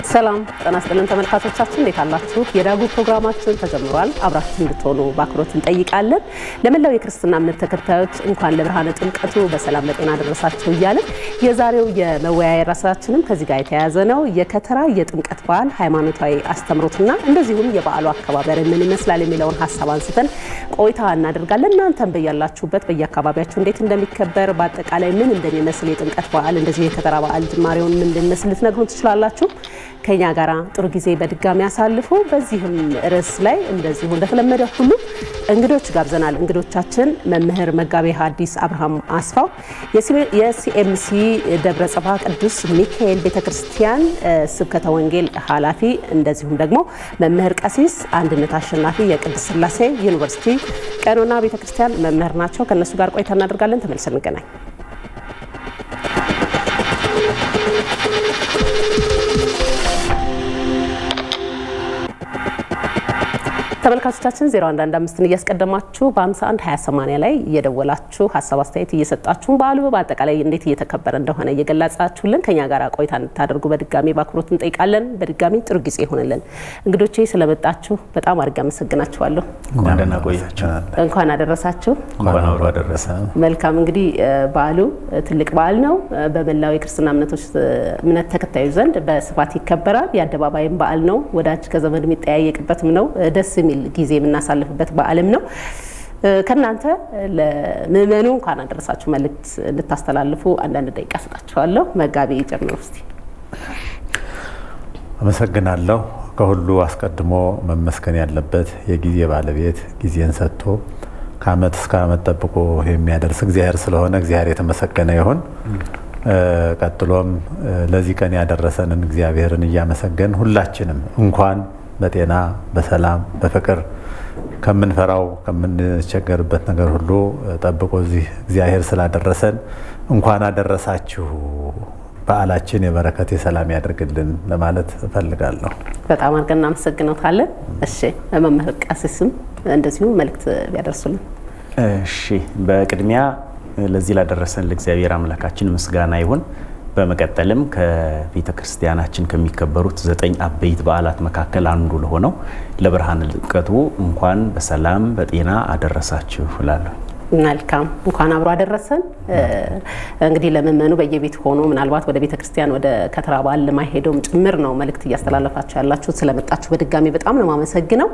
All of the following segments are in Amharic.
ሰላም ጤና ይስጥልን ተመልካቾቻችን፣ እንዴት አላችሁ? የዳጉ ፕሮግራማችን ተጀምሯል። አብራችሁ እንድትሆኑ በአክብሮት እንጠይቃለን። ለመላው የክርስትና እምነት ተከታዮች እንኳን ለብርሃነ ጥምቀቱ በሰላም በጤና ደረሳችሁ እያለን የዛሬው የመወያያ ራሳችንም ከዚህ ጋር የተያያዘ ነው። የከተራ የጥምቀት በዓል ሃይማኖታዊ አስተምሮትና እንደዚሁም የበዓሉ አከባበር ምን ይመስላል የሚለውን ሀሳብ አንስተን ቆይታ እናደርጋለን። እናንተም በያላችሁበት በየአካባቢያችሁ እንዴት እንደሚከበር በአጠቃላይ ምን እንደሚመስል የጥምቀት በዓል እንደዚሁ የከተራ በዓል ጅማሬውን ምን እንደሚመስል ልትነግሩን ትችላላችሁ። ከኛ ጋር ጥሩ ጊዜ በድጋሚ ያሳልፉ። በዚህም ርዕስ ላይ እንደዚሁ እንደተለመደ ሁሉ እንግዶች ጋብዘናል። እንግዶቻችን መምህር መጋቤ ሐዲስ አብርሃም አስፋው የሲኤምሲ ደብረ ጽባ ቅዱስ ሚካኤል ቤተክርስቲያን ስብከተ ወንጌል ኃላፊ፣ እንደዚሁም ደግሞ መምህር ቀሲስ አንድነት አሸናፊ የቅድስት ሥላሴ ዩኒቨርሲቲ ቀኖና ቤተክርስቲያን መምህር ናቸው። ከእነሱ ጋር ቆይታ እናደርጋለን። ተመልሰን እንገናኝ። ተመልካቾቻችን 0115ን እያስቀደማችሁ በ51 2080 ላይ እየደወላችሁ ሀሳብ አስተያየት እየሰጣችሁን በዓሉ በአጠቃላይ እንዴት እየተከበረ እንደሆነ እየገለጻችሁልን ከኛ ጋር ቆይታ እንድታደርጉ በድጋሚ በአክብሮት እንጠይቃለን። በድጋሚ ጥሩ ጊዜ ይሆንልን። እንግዶቼ ስለመጣችሁ በጣም አድርጌ አመሰግናችኋለሁ። እንኳን ደህና ቆያችሁ። እንኳን አደረሳችሁ። እንኳን አብሮ አደረሰ። መልካም እንግዲህ በዓሉ ትልቅ በዓል ነው። በመላው የክርስትና እምነቶች እምነት ተከታዮች ዘንድ በስፋት ይከበራል። የአደባባይም በዓል ነው። ወዳጅ ከዘመድ የሚጠያየቅበትም ነው። ደስ የሚል ጊዜ የምናሳልፍበት በዓልም ነው። ከእናንተ ለምእመኑ እንኳን አደረሳችሁ መልእክት እንድታስተላልፉ አንዳንድ ደቂቃ ሰጣችኋለሁ። መጋቢ ጨምሮ እስቲ። አመሰግናለሁ። ከሁሉ አስቀድሞ መመስገን ያለበት የጊዜ ባለቤት ጊዜን ሰጥቶ ከዓመት እስከ ዓመት ጠብቆ የሚያደርስ እግዚአብሔር ስለሆነ እግዚአብሔር የተመሰገነ ይሁን። ቀጥሎም ለዚህ ቀን ያደረሰንን እግዚአብሔርን እያመሰገን ሁላችንም እንኳን በጤና በሰላም በፍቅር ከምንፈራው ከምንቸገርበት ነገር ሁሉ ጠብቆ እዚህ እግዚአብሔር ስላደረሰን እንኳን አደረሳችሁ። በዓላችን የበረከት የሰላም ያደርግልን ለማለት እፈልጋለሁ። በጣም አድርገን እናመሰግነታለን። እሺ መምህር ቀሲስም እንደዚሁ መልእክት ቢያደርሱልን። እሺ በቅድሚያ ለዚህ ላደረሰን ለእግዚአብሔር አምላካችን ምስጋና ይሁን። በመቀጠልም ከቤተ ክርስቲያናችን ከሚከበሩት ዘጠኝ አበይት በዓላት መካከል አንዱ ለሆነው ለብርሃነ ጥምቀቱ እንኳን በሰላም በጤና አደረሳችሁ እላለሁ። መልካም እንኳን አብሮ አደረሰን። እንግዲህ ለምእመኑ በየቤት ሆኖ ምናልባት ወደ ቤተ ክርስቲያን ወደ ከተራ በዓል ለማይሄደውም ጭምር ነው መልእክት እያስተላለፋችሁ ያላችሁት። ስለመጣችሁ በድጋሚ በጣም ነው የማመሰግነው።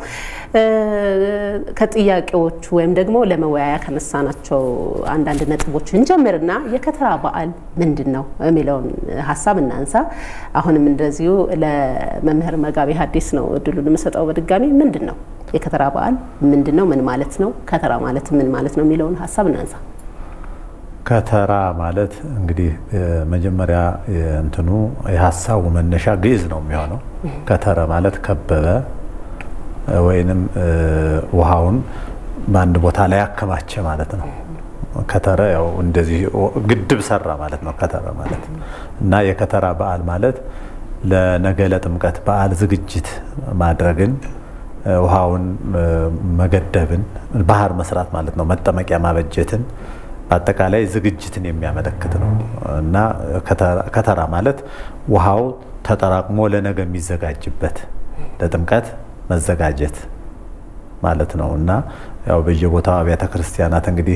ከጥያቄዎቹ ወይም ደግሞ ለመወያያ ከነሳናቸው አንዳንድ ነጥቦች እንጀምርና የከተራ በዓል ምንድን ነው የሚለውን ሀሳብ እናንሳ። አሁንም እንደዚሁ ለመምህር መጋቤ ሐዲስ ነው እድሉን የምሰጠው። በድጋሚ ምንድን ነው የከተራ በዓል ምንድን ነው? ምን ማለት ነው? ከተራ ማለት ምን ማለት ነው የሚለውን ሀሳብ እናንሳ። ከተራ ማለት እንግዲህ መጀመሪያ እንትኑ የሀሳቡ መነሻ ግዕዝ ነው የሚሆነው። ከተረ ማለት ከበበ ወይንም ውሃውን በአንድ ቦታ ላይ አከማቸ ማለት ነው። ከተረ ያው እንደዚህ ግድብ ሰራ ማለት ነው። ከተረ ማለት እና የከተራ በዓል ማለት ለነገ ለጥምቀት በዓል ዝግጅት ማድረግን ውሃውን መገደብን ባህር መስራት ማለት ነው። መጠመቂያ ማበጀትን በአጠቃላይ ዝግጅትን የሚያመለክት ነው እና ከተራ ማለት ውሃው ተጠራቅሞ ለነገ የሚዘጋጅበት ለጥምቀት መዘጋጀት ማለት ነው እና ያው በየቦታው አብያተ ክርስቲያናት እንግዲህ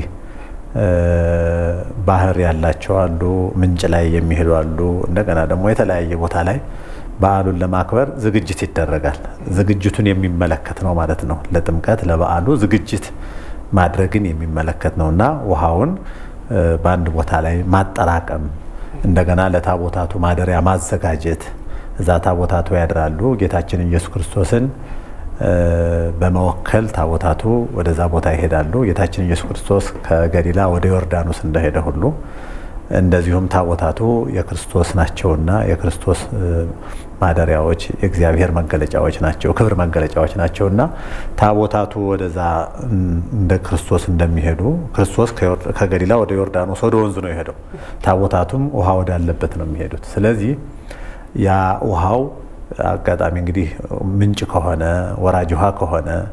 ባህር ያላቸው አሉ፣ ምንጭ ላይ የሚሄዱ አሉ። እንደገና ደግሞ የተለያየ ቦታ ላይ በዓሉን ለማክበር ዝግጅት ይደረጋል። ዝግጅቱን የሚመለከት ነው ማለት ነው። ለጥምቀት ለበዓሉ ዝግጅት ማድረግን የሚመለከት ነው እና ውሃውን በአንድ ቦታ ላይ ማጠራቀም፣ እንደገና ለታቦታቱ ማደሪያ ማዘጋጀት፣ እዛ ታቦታቱ ያድራሉ። ጌታችን ኢየሱስ ክርስቶስን በመወከል ታቦታቱ ወደዛ ቦታ ይሄዳሉ። ጌታችን ኢየሱስ ክርስቶስ ከገሊላ ወደ ዮርዳኖስ እንደሄደ ሁሉ እንደዚሁም ታቦታቱ የክርስቶስ ናቸውና የክርስቶስ ማደሪያዎች የእግዚአብሔር መገለጫዎች ናቸው፣ ክብር መገለጫዎች ናቸውና ታቦታቱ ወደዛ እንደ ክርስቶስ እንደሚሄዱ ክርስቶስ ከገሊላ ወደ ዮርዳኖስ ወደ ወንዙ ነው የሄደው። ታቦታቱም ውሃ ወዳለበት ነው የሚሄዱት። ስለዚህ ያ ውሃው አጋጣሚ እንግዲህ ምንጭ ከሆነ ወራጅ ውሃ ከሆነ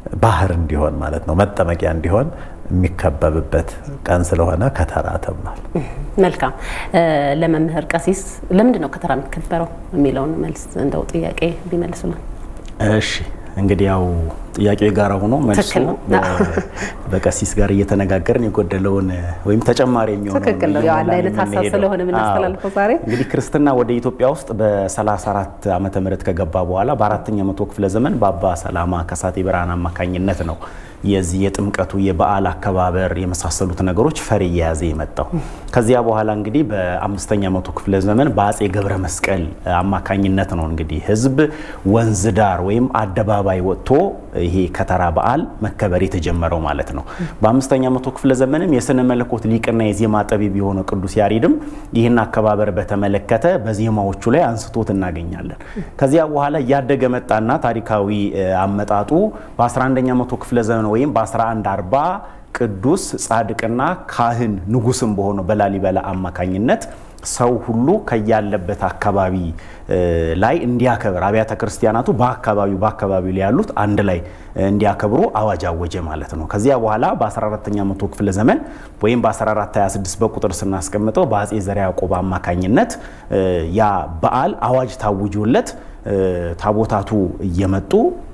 ባህር እንዲሆን ማለት ነው መጠመቂያ እንዲሆን የሚከበብበት ቀን ስለሆነ ከተራ ተብሏል። መልካም። ለመምህር ቀሲስ ለምንድን ነው ከተራ የሚከበረው የሚለውን መልስ እንደው ጥያቄ ቢመልሱልን። እሺ እንግዲህ ያው ጥያቄው የጋራ ሆኖ መልሱ ትክክል ነው። በቀሲስ ጋር እየተነጋገርን የጎደለውን ወይም ተጨማሪ የሚሆነው ትክክል ነው። ያው አንድ አይነት ሀሳብ ስለሆነ የምናስተላልፈው ዛሬ እንግዲህ ክርስትና ወደ ኢትዮጵያ ውስጥ በ34 ዓመተ ምህረት ከገባ በኋላ በአራተኛ መቶ ክፍለ ዘመን በአባ ሰላማ ከሳቴ ብርሃን አማካኝነት ነው የዚህ የጥምቀቱ የበዓል አከባበር የመሳሰሉት ነገሮች ፈር እየያዘ የመጣው። ከዚያ በኋላ እንግዲህ በአምስተኛ መቶ ክፍለ ዘመን በአጼ ገብረ መስቀል አማካኝነት ነው እንግዲህ ሕዝብ ወንዝ ዳር ወይም አደባባይ ወጥቶ ይሄ ከተራ በዓል መከበር የተጀመረው ማለት ነው። በአምስተኛ መቶ ክፍለ ዘመንም የስነ መለኮት ሊቅና የዜማ ጠቢብ የሆነው ቅዱስ ያሬድም ይህን አከባበር በተመለከተ በዜማዎቹ ላይ አንስቶት እናገኛለን። ከዚያ በኋላ እያደገ መጣና ታሪካዊ አመጣጡ በ11ኛ መቶ ክፍለ ዘመን ወይም በ1140 ቅዱስ ጻድቅና ካህን ንጉስም በሆነው በላሊበላ አማካኝነት ሰው ሁሉ ከያለበት አካባቢ ላይ እንዲያከብር አብያተ ክርስቲያናቱ በአካባቢው በአካባቢው ላይ ያሉት አንድ ላይ እንዲያከብሩ አዋጅ አወጀ ማለት ነው። ከዚያ በኋላ በ14ኛ መቶ ክፍለ ዘመን ወይም በ1426 በቁጥር ስናስቀምጠው በአጼ ዘርዓ ያዕቆብ አማካኝነት ያ በዓል አዋጅ ታውጆለት ታቦታቱ እየመጡ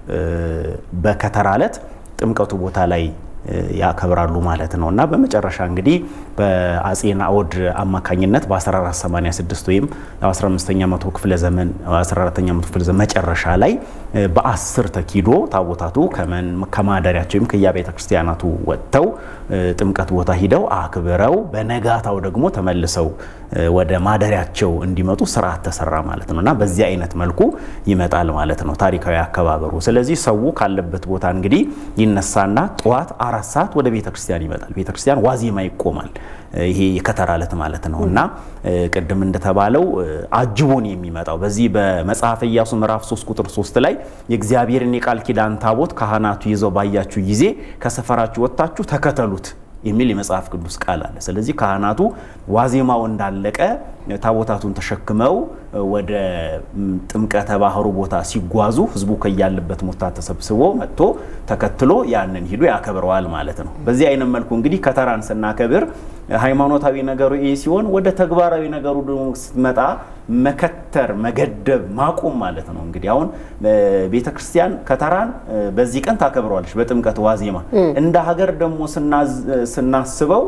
በከተራ ዕለት ጥምቀቱ ቦታ ላይ ያከብራሉ ማለት ነው እና በመጨረሻ እንግዲህ በአጼ ናኦድ አማካኝነት በ1486 ወይም 15ኛ መቶ ክፍለ ዘመን 14ኛ መቶ ክፍለ ዘመን መጨረሻ ላይ በአስር ተኪዶ ታቦታቱ ከማደሪያቸው ወይም ከየቤተ ክርስቲያናቱ ወጥተው ጥምቀት ቦታ ሂደው አክብረው በነጋታው ደግሞ ተመልሰው ወደ ማደሪያቸው እንዲመጡ ስርዓት ተሰራ ማለት ነው እና በዚህ አይነት መልኩ ይመጣል ማለት ነው ታሪካዊ አከባበሩ። ስለዚህ ሰው ካለበት ቦታ እንግዲህ ይነሳና ጠዋት አራት ሰዓት ወደ ቤተ ክርስቲያን ይመጣል። ቤተ ክርስቲያን ዋዜማ ይቆማል። ይሄ የከተራ ዕለት ማለት ነው እና ቅድም እንደተባለው አጅቦን የሚመጣው በዚህ በመጽሐፈ ኢያሱ ምዕራፍ 3 ቁጥር 3 ላይ የእግዚአብሔርን የቃል ኪዳን ታቦት ካህናቱ ይዘው ባያችሁ ጊዜ ከሰፈራችሁ ወጥታችሁ ተከተሉት የሚል የመጽሐፍ ቅዱስ ቃል አለ። ስለዚህ ካህናቱ ዋዜማው እንዳለቀ ታቦታቱን ተሸክመው ወደ ጥምቀተ ባህሩ ቦታ ሲጓዙ ህዝቡ ከያለበት ቦታ ተሰብስቦ መጥቶ ተከትሎ ያንን ሂዶ ያከብረዋል ማለት ነው። በዚህ አይነት መልኩ እንግዲህ ከተራን ስናከብር ሃይማኖታዊ ነገሩ ይህ ሲሆን ወደ ተግባራዊ ነገሩ ደግሞ ስትመጣ መከተር፣ መገደብ፣ ማቆም ማለት ነው። እንግዲህ አሁን ቤተ ክርስቲያን ከተራን በዚህ ቀን ታከብረዋለች በጥምቀት ዋዜማ። እንደ ሀገር ደግሞ ስናስበው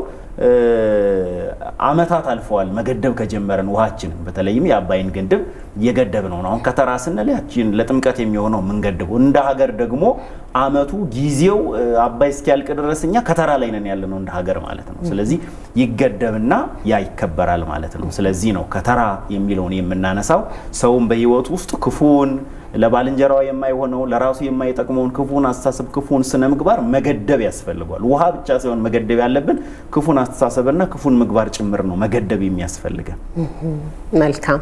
ዓመታት አልፈዋል። መገደብ ከጀመረን ውሃችንን በተለይም የአባይን ግድብ እየገደብ ነው። አሁን ከተራ ስንል ያችን ለጥምቀት የሚሆነው የምንገድበው እንደ ሀገር ደግሞ ዓመቱ ጊዜው አባይ እስኪያልቅ ድረስ እኛ ከተራ ላይ ነን ያለ ነው እንደ ሀገር ማለት ነው። ስለዚህ ይገደብና ያ ይከበራል ማለት ነው። ስለዚህ ነው ከተራ የሚለውን የምናነሳው ሰውን በህይወቱ ውስጥ ክፉን ለባልንጀራው የማይሆነው ለራሱ የማይጠቅመውን ክፉን አስተሳሰብ ክፉን ስነ ምግባር መገደብ ያስፈልጓል። ውሃ ብቻ ሳይሆን መገደብ ያለብን ክፉን አስተሳሰብና ክፉን ምግባር ጭምር ነው መገደብ የሚያስፈልገን። መልካም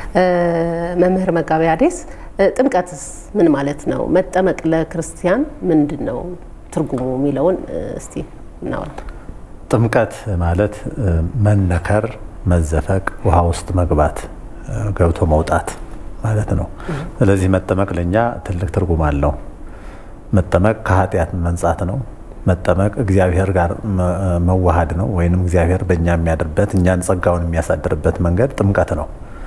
መምህር መጋቤ ሐዲስ ጥምቀትስ ምን ማለት ነው? መጠመቅ ለክርስቲያን ምንድን ነው ትርጉሙ የሚለውን እስቲ እናውራ። ጥምቀት ማለት መነከር፣ መዘፈቅ፣ ውሃ ውስጥ መግባት፣ ገብቶ መውጣት ማለት ነው። ስለዚህ መጠመቅ ለእኛ ትልቅ ትርጉም አለው። መጠመቅ ከኃጢአት መንጻት ነው። መጠመቅ እግዚአብሔር ጋር መዋሃድ ነው፣ ወይንም እግዚአብሔር በእኛ የሚያድርበት እኛን ጸጋውን የሚያሳድርበት መንገድ ጥምቀት ነው።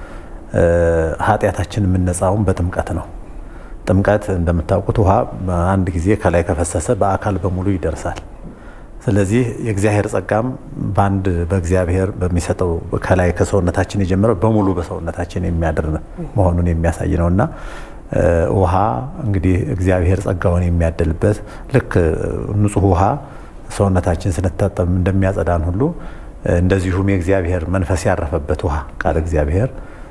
ኃጢአታችን የምነጻውን በጥምቀት ነው። ጥምቀት እንደምታውቁት ውሃ አንድ ጊዜ ከላይ ከፈሰሰ በአካል በሙሉ ይደርሳል። ስለዚህ የእግዚአብሔር ጸጋም በአንድ በእግዚአብሔር በሚሰጠው ከላይ ከሰውነታችን የጀመረው በሙሉ በሰውነታችን የሚያድር መሆኑን የሚያሳይ ነው እና ውሃ እንግዲህ እግዚአብሔር ጸጋውን የሚያደልበት ልክ ንጹሕ ውሃ ሰውነታችን ስንታጠብ እንደሚያጸዳን ሁሉ እንደዚሁም የእግዚአብሔር መንፈስ ያረፈበት ውሃ ቃል እግዚአብሔር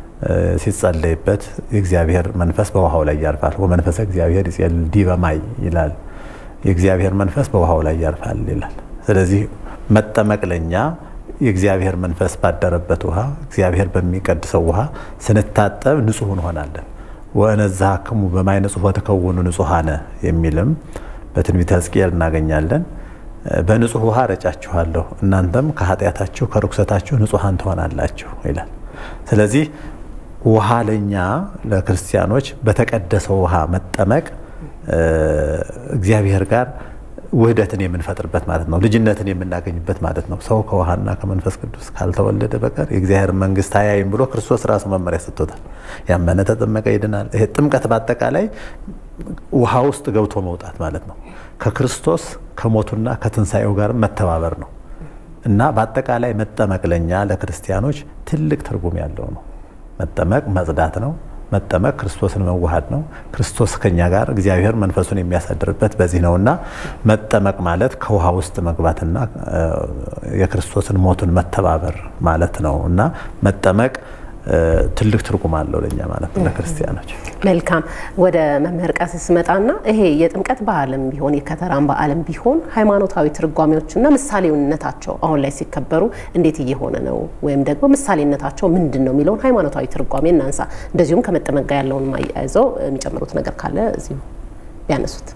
ሲጸለይበት የእግዚአብሔር መንፈስ በውሃው ላይ ያርፋል። ወመንፈሰ እግዚአብሔር ይጼል ዲበ ማይ ይላል። የእግዚአብሔር መንፈስ በውሃው ላይ ያርፋል ይላል። ስለዚህ መጠመቅ ለኛ የእግዚአብሔር መንፈስ ባደረበት ውሃ እግዚአብሔር በሚቀድሰው ውሃ ስንታጠብ ንጹሕ እንሆናለን። ወእነዝሐክሙ በማይ ንጹሕ ወትከውኑ ንጹሐነ የሚልም በትንቢተ ሕዝቅኤል እናገኛለን። በንጹሕ ውሃ ረጫችኋለሁ እናንተም ከኃጢአታችሁ ከርኩሰታችሁ ንጹሐን ትሆናላችሁ ይላል። ስለዚህ ውሃ ለኛ ለክርስቲያኖች በተቀደሰው ውሃ መጠመቅ እግዚአብሔር ጋር ውህደትን የምንፈጥርበት ማለት ነው። ልጅነትን የምናገኝበት ማለት ነው። ሰው ከውሃና ከመንፈስ ቅዱስ ካልተወለደ በቀር የእግዚአብሔር መንግስት አያይም ብሎ ክርስቶስ ራሱ መመሪያ ሰጥቶታል። ያመነ ተጠመቀ ይድናል። ይሄ ጥምቀት በአጠቃላይ ውሃ ውስጥ ገብቶ መውጣት ማለት ነው። ከክርስቶስ ከሞቱና ከትንሣኤው ጋር መተባበር ነው እና በአጠቃላይ መጠመቅ ለኛ ለክርስቲያኖች ትልቅ ትርጉም ያለው ነው። መጠመቅ መጽዳት ነው። መጠመቅ ክርስቶስን መዋሃድ ነው። ክርስቶስ ከኛ ጋር እግዚአብሔር መንፈሱን የሚያሳድርበት በዚህ ነው እና መጠመቅ ማለት ከውሃ ውስጥ መግባትና የክርስቶስን ሞቱን መተባበር ማለት ነው እና መጠመቅ ትልቅ ትርጉም አለው ለኛ ማለት ነው ለክርስቲያኖች። መልካም ወደ መምህር ቀሲስ ስመጣና ይሄ የጥምቀት በዓልም ቢሆን የከተራም በዓልም ቢሆን ሃይማኖታዊ ትርጓሜዎችና ምሳሌነታቸው አሁን ላይ ሲከበሩ እንዴት እየሆነ ነው ወይም ደግሞ ምሳሌነታቸው ምንድን ነው የሚለውን ሃይማኖታዊ ትርጓሜ እናንሳ። እንደዚሁም ከመጠመቅ ጋር ያለውን ማያይዘው የሚጨምሩት ነገር ካለ እዚሁ ቢያነሱት።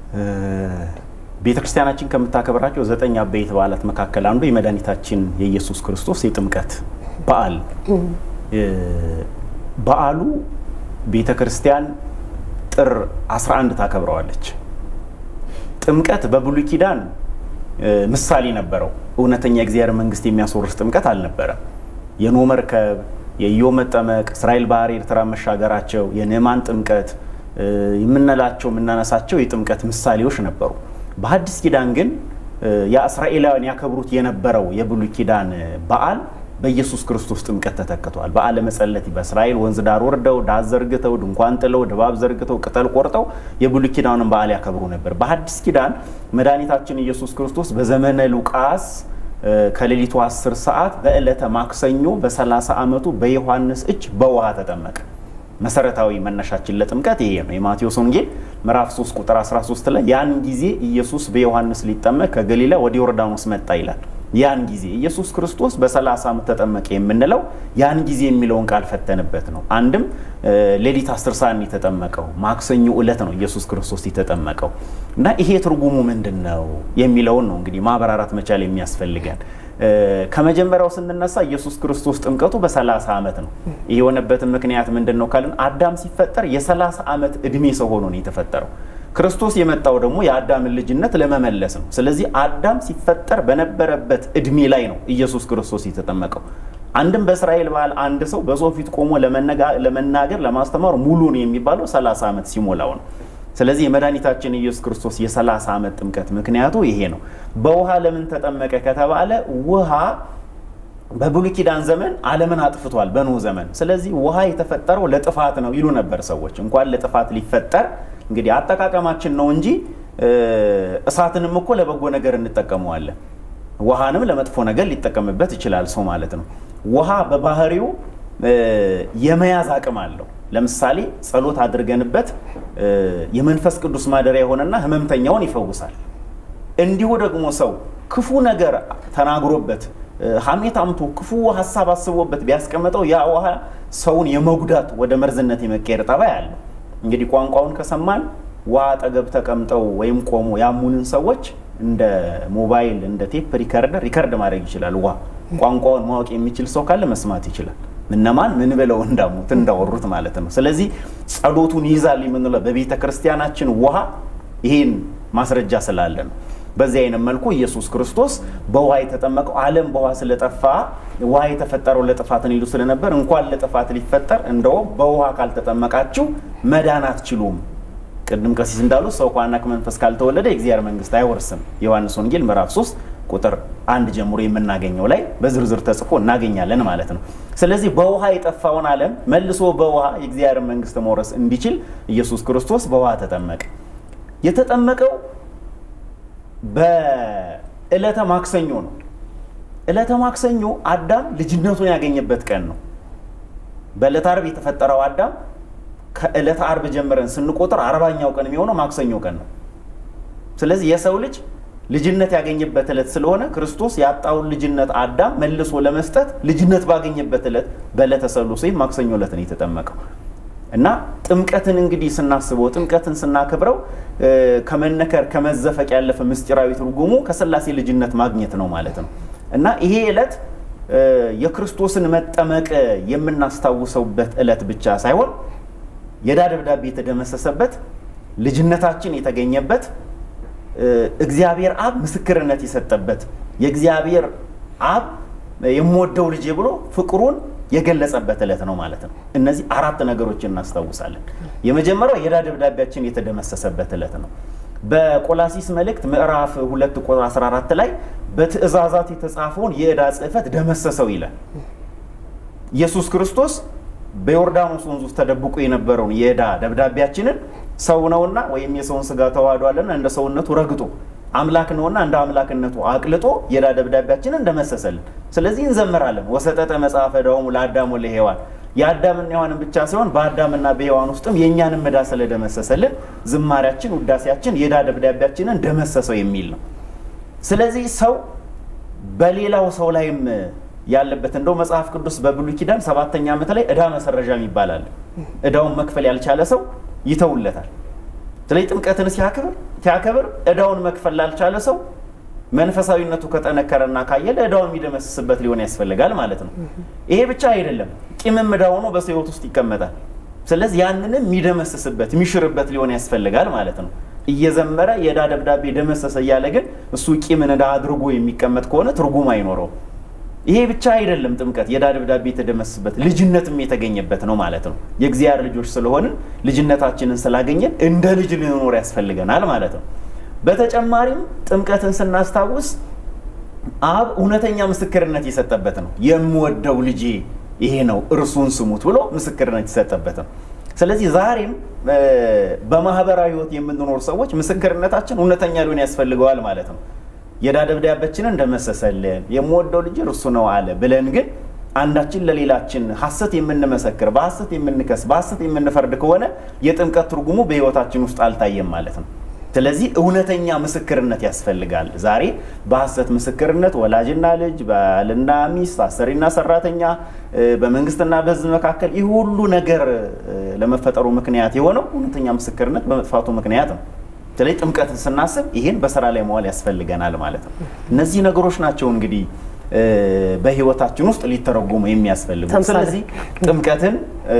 ቤተ ክርስቲያናችን ከምታከብራቸው ዘጠኝ አበይት በዓላት መካከል አንዱ የመድኃኒታችን የኢየሱስ ክርስቶስ የጥምቀት በዓል በዓሉ ቤተ ክርስቲያን ጥር 11 ታከብረዋለች። ጥምቀት በብሉይ ኪዳን ምሳሌ ነበረው። እውነተኛ የእግዚአብሔር መንግስት የሚያስወርስ ጥምቀት አልነበረም። የኖህ መርከብ፣ የኢዮብ መጠመቅ፣ እስራኤል ባህር ኤርትራ መሻገራቸው፣ የንዕማን ጥምቀት የምንላቸው የምናነሳቸው የጥምቀት ምሳሌዎች ነበሩ። በሐዲስ ኪዳን ግን የእስራኤላውያን ያከብሩት የነበረው የብሉይ ኪዳን በዓል በኢየሱስ ክርስቶስ ጥምቀት ተተክቷል። በዓለ መጸለት በእስራኤል ወንዝ ዳር ወርደው ዳስ ዘርግተው ድንኳን ጥለው ድባብ ዘርግተው ቅጠል ቆርጠው የብሉይ ኪዳንን በዓል ያከብሩ ነበር። በሐዲስ ኪዳን መድኃኒታችን ኢየሱስ ክርስቶስ በዘመነ ሉቃስ ከሌሊቱ 10 ሰዓት በዕለተ ማክሰኞ በ30 ዓመቱ በዮሐንስ እጅ በውሃ ተጠመቀ። መሰረታዊ መነሻችን ለጥምቀት ይሄ ነው። የማቴዎስ ወንጌል ምዕራፍ 3 ቁጥር 13 ላይ ያን ጊዜ ኢየሱስ በዮሐንስ ሊጠመቅ ከገሊላ ወደ ዮርዳኖስ መጣ ይላል። ያን ጊዜ ኢየሱስ ክርስቶስ በ30 ዓመት ተጠመቀ የምንለው ያን ጊዜ የሚለውን ቃል ፈተንበት ነው። አንድም ሌሊት 10 ሰዓት የተጠመቀው ማክሰኞ ዕለት ነው ኢየሱስ ክርስቶስ የተጠመቀው እና ይሄ ትርጉሙ ምንድን ነው የሚለውን ነው እንግዲህ ማብራራት መቻል የሚያስፈልገን። ከመጀመሪያው ስንነሳ ኢየሱስ ክርስቶስ ጥምቀቱ በ30 ዓመት ነው። ይህ የሆነበትን ምክንያት ምንድን ነው ካልን አዳም ሲፈጠር የ30 ዓመት ዕድሜ ሰው ሆኖ ነው የተፈጠረው። ክርስቶስ የመጣው ደግሞ የአዳምን ልጅነት ለመመለስ ነው። ስለዚህ አዳም ሲፈጠር በነበረበት እድሜ ላይ ነው ኢየሱስ ክርስቶስ የተጠመቀው። አንድም በእስራኤል ባህል አንድ ሰው በሰው ፊት ቆሞ ለመናገር ለማስተማር ሙሉ ነው የሚባለው 30 ዓመት ሲሞላው ነው። ስለዚህ የመድኃኒታችን ኢየሱስ ክርስቶስ የ30 ዓመት ጥምቀት ምክንያቱ ይሄ ነው። በውሃ ለምን ተጠመቀ ከተባለ ውሃ በብሉይ ኪዳን ዘመን ዓለምን አጥፍቷል በኖህ ዘመን። ስለዚህ ውሃ የተፈጠረው ለጥፋት ነው ይሉ ነበር ሰዎች። እንኳን ለጥፋት ሊፈጠር እንግዲህ አጠቃቀማችን ነው እንጂ እሳትንም እኮ ለበጎ ነገር እንጠቀመዋለን። ውሃንም ለመጥፎ ነገር ሊጠቀምበት ይችላል ሰው ማለት ነው። ውሃ በባህሪው የመያዝ አቅም አለው። ለምሳሌ ጸሎት አድርገንበት የመንፈስ ቅዱስ ማደሪያ የሆነና ህመምተኛውን ይፈውሳል። እንዲሁ ደግሞ ሰው ክፉ ነገር ተናግሮበት ሐሜት አምቶ ክፉ ሀሳብ አስቦበት ቢያስቀምጠው ያ ውሃ ሰውን የመጉዳት ወደ መርዝነት የመቀየር ጠባይ አለው። እንግዲህ ቋንቋውን ከሰማን ውሃ አጠገብ ተቀምጠው ወይም ቆሞ ያሙንን ሰዎች እንደ ሞባይል እንደ ቴፕ ሪከርደር ሪከርድ ማድረግ ይችላል። ውሃ ቋንቋውን ማወቅ የሚችል ሰው ካለ መስማት ይችላል። እነማን ምን ብለው እንዳሙት እንዳወሩት ማለት ነው። ስለዚህ ጸሎቱን ይይዛል የምንለው በቤተ ክርስቲያናችን ውሃ ይህን ማስረጃ ስላለ ነው። በዚህ አይነት መልኩ ኢየሱስ ክርስቶስ በውሃ የተጠመቀው ዓለም በውሃ ስለጠፋ ውሃ የተፈጠረው ለጥፋት ይሉ ስለነበር እንኳን ለጥፋት ሊፈጠር እንደውም በውሃ ካልተጠመቃችሁ መዳን አትችሉም። ቅድም ቀሲስ እንዳሉት ሰው ከዋና ከመንፈስ ካልተወለደ የእግዚአብሔር መንግስት አይወርስም። ዮሐንስ ወንጌል ምዕራፍ 3 ቁጥር አንድ ጀምሮ የምናገኘው ላይ በዝርዝር ተጽፎ እናገኛለን ማለት ነው። ስለዚህ በውሃ የጠፋውን ዓለም መልሶ በውሃ የእግዚአብሔር መንግስት መውረስ እንዲችል ኢየሱስ ክርስቶስ በውሃ ተጠመቀ። የተጠመቀው በዕለተ ማክሰኞ ነው። ዕለተ ማክሰኞ አዳም ልጅነቱን ያገኘበት ቀን ነው። በዕለተ ዓርብ የተፈጠረው አዳም ከዕለተ ዓርብ ጀምረን ስንቆጥር አርባኛው ቀን የሚሆነው ማክሰኞ ቀን ነው። ስለዚህ የሰው ልጅ ልጅነት ያገኘበት ዕለት ስለሆነ ክርስቶስ ያጣውን ልጅነት አዳም መልሶ ለመስጠት ልጅነት ባገኘበት ዕለት በዕለተ ሰሉስ ወይም ማክሰኞ ዕለት ነው የተጠመቀው እና ጥምቀትን እንግዲህ ስናስበው ጥምቀትን ስናከብረው ከመነከር ከመዘፈቅ ያለፈ ምስጢራዊ ትርጉሙ ከሥላሴ ልጅነት ማግኘት ነው ማለት ነው እና ይሄ ዕለት የክርስቶስን መጠመቅ የምናስታውሰውበት ዕለት ብቻ ሳይሆን የዕዳ ደብዳቤ የተደመሰሰበት ልጅነታችን የተገኘበት እግዚአብሔር አብ ምስክርነት የሰጠበት የእግዚአብሔር አብ የምወደው ልጄ ብሎ ፍቅሩን የገለጸበት ዕለት ነው ማለት ነው። እነዚህ አራት ነገሮችን እናስታውሳለን። የመጀመሪያው የዕዳ ደብዳቤያችን የተደመሰሰበት ዕለት ነው። በቆላሲስ መልእክት ምዕራፍ 2 ቁጥር 14 ላይ በትእዛዛት የተጻፈውን የዕዳ ጽሕፈት ደመሰሰው ይላል። ኢየሱስ ክርስቶስ በዮርዳኖስ ወንዝ ውስጥ ተደብቆ የነበረውን የዕዳ ደብዳቤያችንን ሰው ነውና ወይም የሰውን ስጋ ተዋህዷልና እንደ ሰውነቱ ረግጦ አምላክ ነውና እንደ አምላክነቱ አቅልጦ የዕዳ ደብዳቤያችንን እንደመሰሰልን። ስለዚህ እንዘምራለን። ወሰጠጠ መጽሐፈ ዕዳሆሙ ለአዳም ወለሔዋን የአዳምና ሔዋንን ብቻ ሳይሆን በአዳምና በሔዋን ውስጥም የእኛንም ዕዳ ስለደመሰሰልን ዝማሪያችን፣ ውዳሴያችን የዕዳ ደብዳቤያችንን ደመሰሰው የሚል ነው። ስለዚህ ሰው በሌላው ሰው ላይም ያለበት እንደው መጽሐፍ ቅዱስ በብሉይ ኪዳን ሰባተኛ ዓመት ላይ ዕዳ መሰረዣም ይባላል። ዕዳውን መክፈል ያልቻለ ሰው ይተውለታል። ስለዚህ ጥምቀትን ሲያከብር ሲያከብር ዕዳውን መክፈል ላልቻለ ሰው መንፈሳዊነቱ ከጠነከረና ካየለ ዕዳውን የሚደመስስበት ሊሆን ያስፈልጋል ማለት ነው። ይሄ ብቻ አይደለም፣ ቂምም ዕዳ ሆኖ በሰው ሕይወት ውስጥ ይቀመጣል። ስለዚህ ያንንም የሚደመስስበት የሚሽርበት ሊሆን ያስፈልጋል ማለት ነው። እየዘመረ የዕዳ ደብዳቤ ደመሰሰ እያለ ግን እሱ ቂምን ዕዳ አድርጎ የሚቀመጥ ከሆነ ትርጉም አይኖረውም። ይሄ ብቻ አይደለም። ጥምቀት የዕዳ ደብዳቤ የተደመሰሰበት ልጅነትም የተገኘበት ነው ማለት ነው። የእግዚአብሔር ልጆች ስለሆንን ልጅነታችንን ስላገኘን እንደ ልጅ ልንኖር ያስፈልገናል ማለት ነው። በተጨማሪም ጥምቀትን ስናስታውስ አብ እውነተኛ ምስክርነት የሰጠበት ነው። የምወደው ልጄ ይሄ ነው እርሱን ስሙት ብሎ ምስክርነት የሰጠበት ነው። ስለዚህ ዛሬም በማህበራዊ ሕይወት የምንኖር ሰዎች ምስክርነታችን እውነተኛ ሊሆን ያስፈልገዋል ማለት ነው። የዕዳ ደብዳቤያችንን እንደመሰሰልን የምወደው ልጅ እርሱ ነው አለ ብለን ግን አንዳችን ለሌላችን ሐሰት የምንመሰክር በሐሰት የምንከስ በሐሰት የምንፈርድ ከሆነ የጥምቀት ትርጉሙ በሕይወታችን ውስጥ አልታየም ማለት ነው። ስለዚህ እውነተኛ ምስክርነት ያስፈልጋል። ዛሬ በሐሰት ምስክርነት ወላጅና ልጅ፣ ባልና ሚስት፣ አሰሪና ሰራተኛ፣ በመንግስትና በሕዝብ መካከል ይህ ሁሉ ነገር ለመፈጠሩ ምክንያት የሆነው እውነተኛ ምስክርነት በመጥፋቱ ምክንያት ነው። ስለዚህ ጥምቀትን ስናስብ ይህን በስራ ላይ መዋል ያስፈልገናል ማለት ነው። እነዚህ ነገሮች ናቸው እንግዲህ በህይወታችን ውስጥ ሊተረጎሙ የሚያስፈልጉ። ስለዚህ ጥምቀትን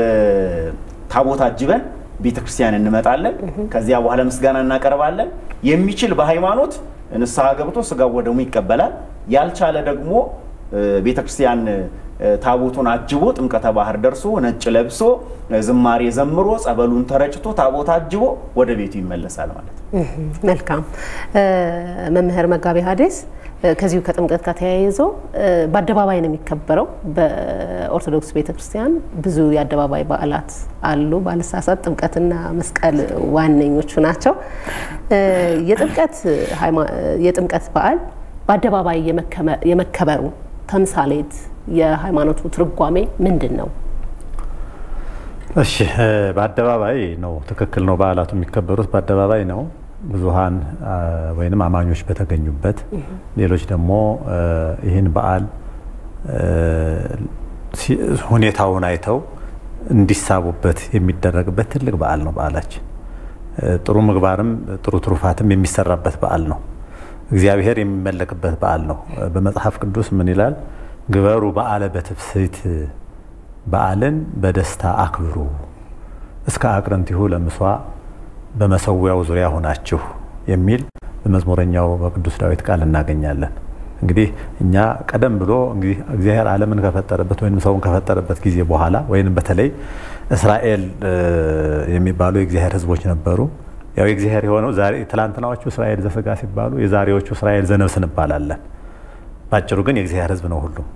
ታቦት አጅበን ቤተ ክርስቲያን እንመጣለን። ከዚያ በኋላ ምስጋና እናቀርባለን። የሚችል በሃይማኖት ንስሐ ገብቶ ስጋው ወደሙ ይቀበላል። ያልቻለ ደግሞ ቤተ ክርስቲያን ታቦቱን አጅቦ ጥምቀተ ባህር ደርሶ ነጭ ለብሶ ዝማሬ ዘምሮ ጸበሉን ተረጭቶ ታቦት አጅቦ ወደ ቤቱ ይመለሳል ማለት ነው። መልካም መምህር መጋቤ ሐዲስ ከዚሁ ከጥምቀት ጋር ተያይዞ በአደባባይ ነው የሚከበረው። በኦርቶዶክስ ቤተክርስቲያን ብዙ የአደባባይ በዓላት አሉ። ባልሳሳት ጥምቀትና መስቀል ዋነኞቹ ናቸው። የጥምቀት በዓል በአደባባይ የመከበሩ ተምሳሌት የሃይማኖቱ ትርጓሜ ምንድን ነው? እሺ፣ በአደባባይ ነው። ትክክል ነው። በዓላቱ የሚከበሩት በአደባባይ ነው። ብዙሃን ወይንም አማኞች በተገኙበት፣ ሌሎች ደግሞ ይህን በዓል ሁኔታውን አይተው እንዲሳቡበት የሚደረግበት ትልቅ በዓል ነው። በዓላችን ጥሩ ምግባርም ጥሩ ትሩፋትም የሚሰራበት በዓል ነው። እግዚአብሔር የሚመለክበት በዓል ነው። በመጽሐፍ ቅዱስ ምን ይላል? ግበሩ በዓለ በትፍስሕት በዓልን በደስታ አክብሩ እስከ አቅርንቲሁ ለምሷ በመሰዊያው ዙሪያ ሆናችሁ የሚል በመዝሙረኛው በቅዱስ ዳዊት ቃል እናገኛለን። እንግዲህ እኛ ቀደም ብሎ እንግዲህ እግዚአብሔር ዓለምን ከፈጠረበት ወይም ሰውን ከፈጠረበት ጊዜ በኋላ ወይም በተለይ እስራኤል የሚባሉ የእግዚአብሔር ሕዝቦች ነበሩ። ያው የእግዚአብሔር የሆነው ዛሬ ትላንትናዎቹ እስራኤል ዘሥጋ ሲባሉ የዛሬዎቹ እስራኤል ዘነፍስ እንባላለን። ባጭሩ ግን የእግዚአብሔር ሕዝብ ነው ሁሉም።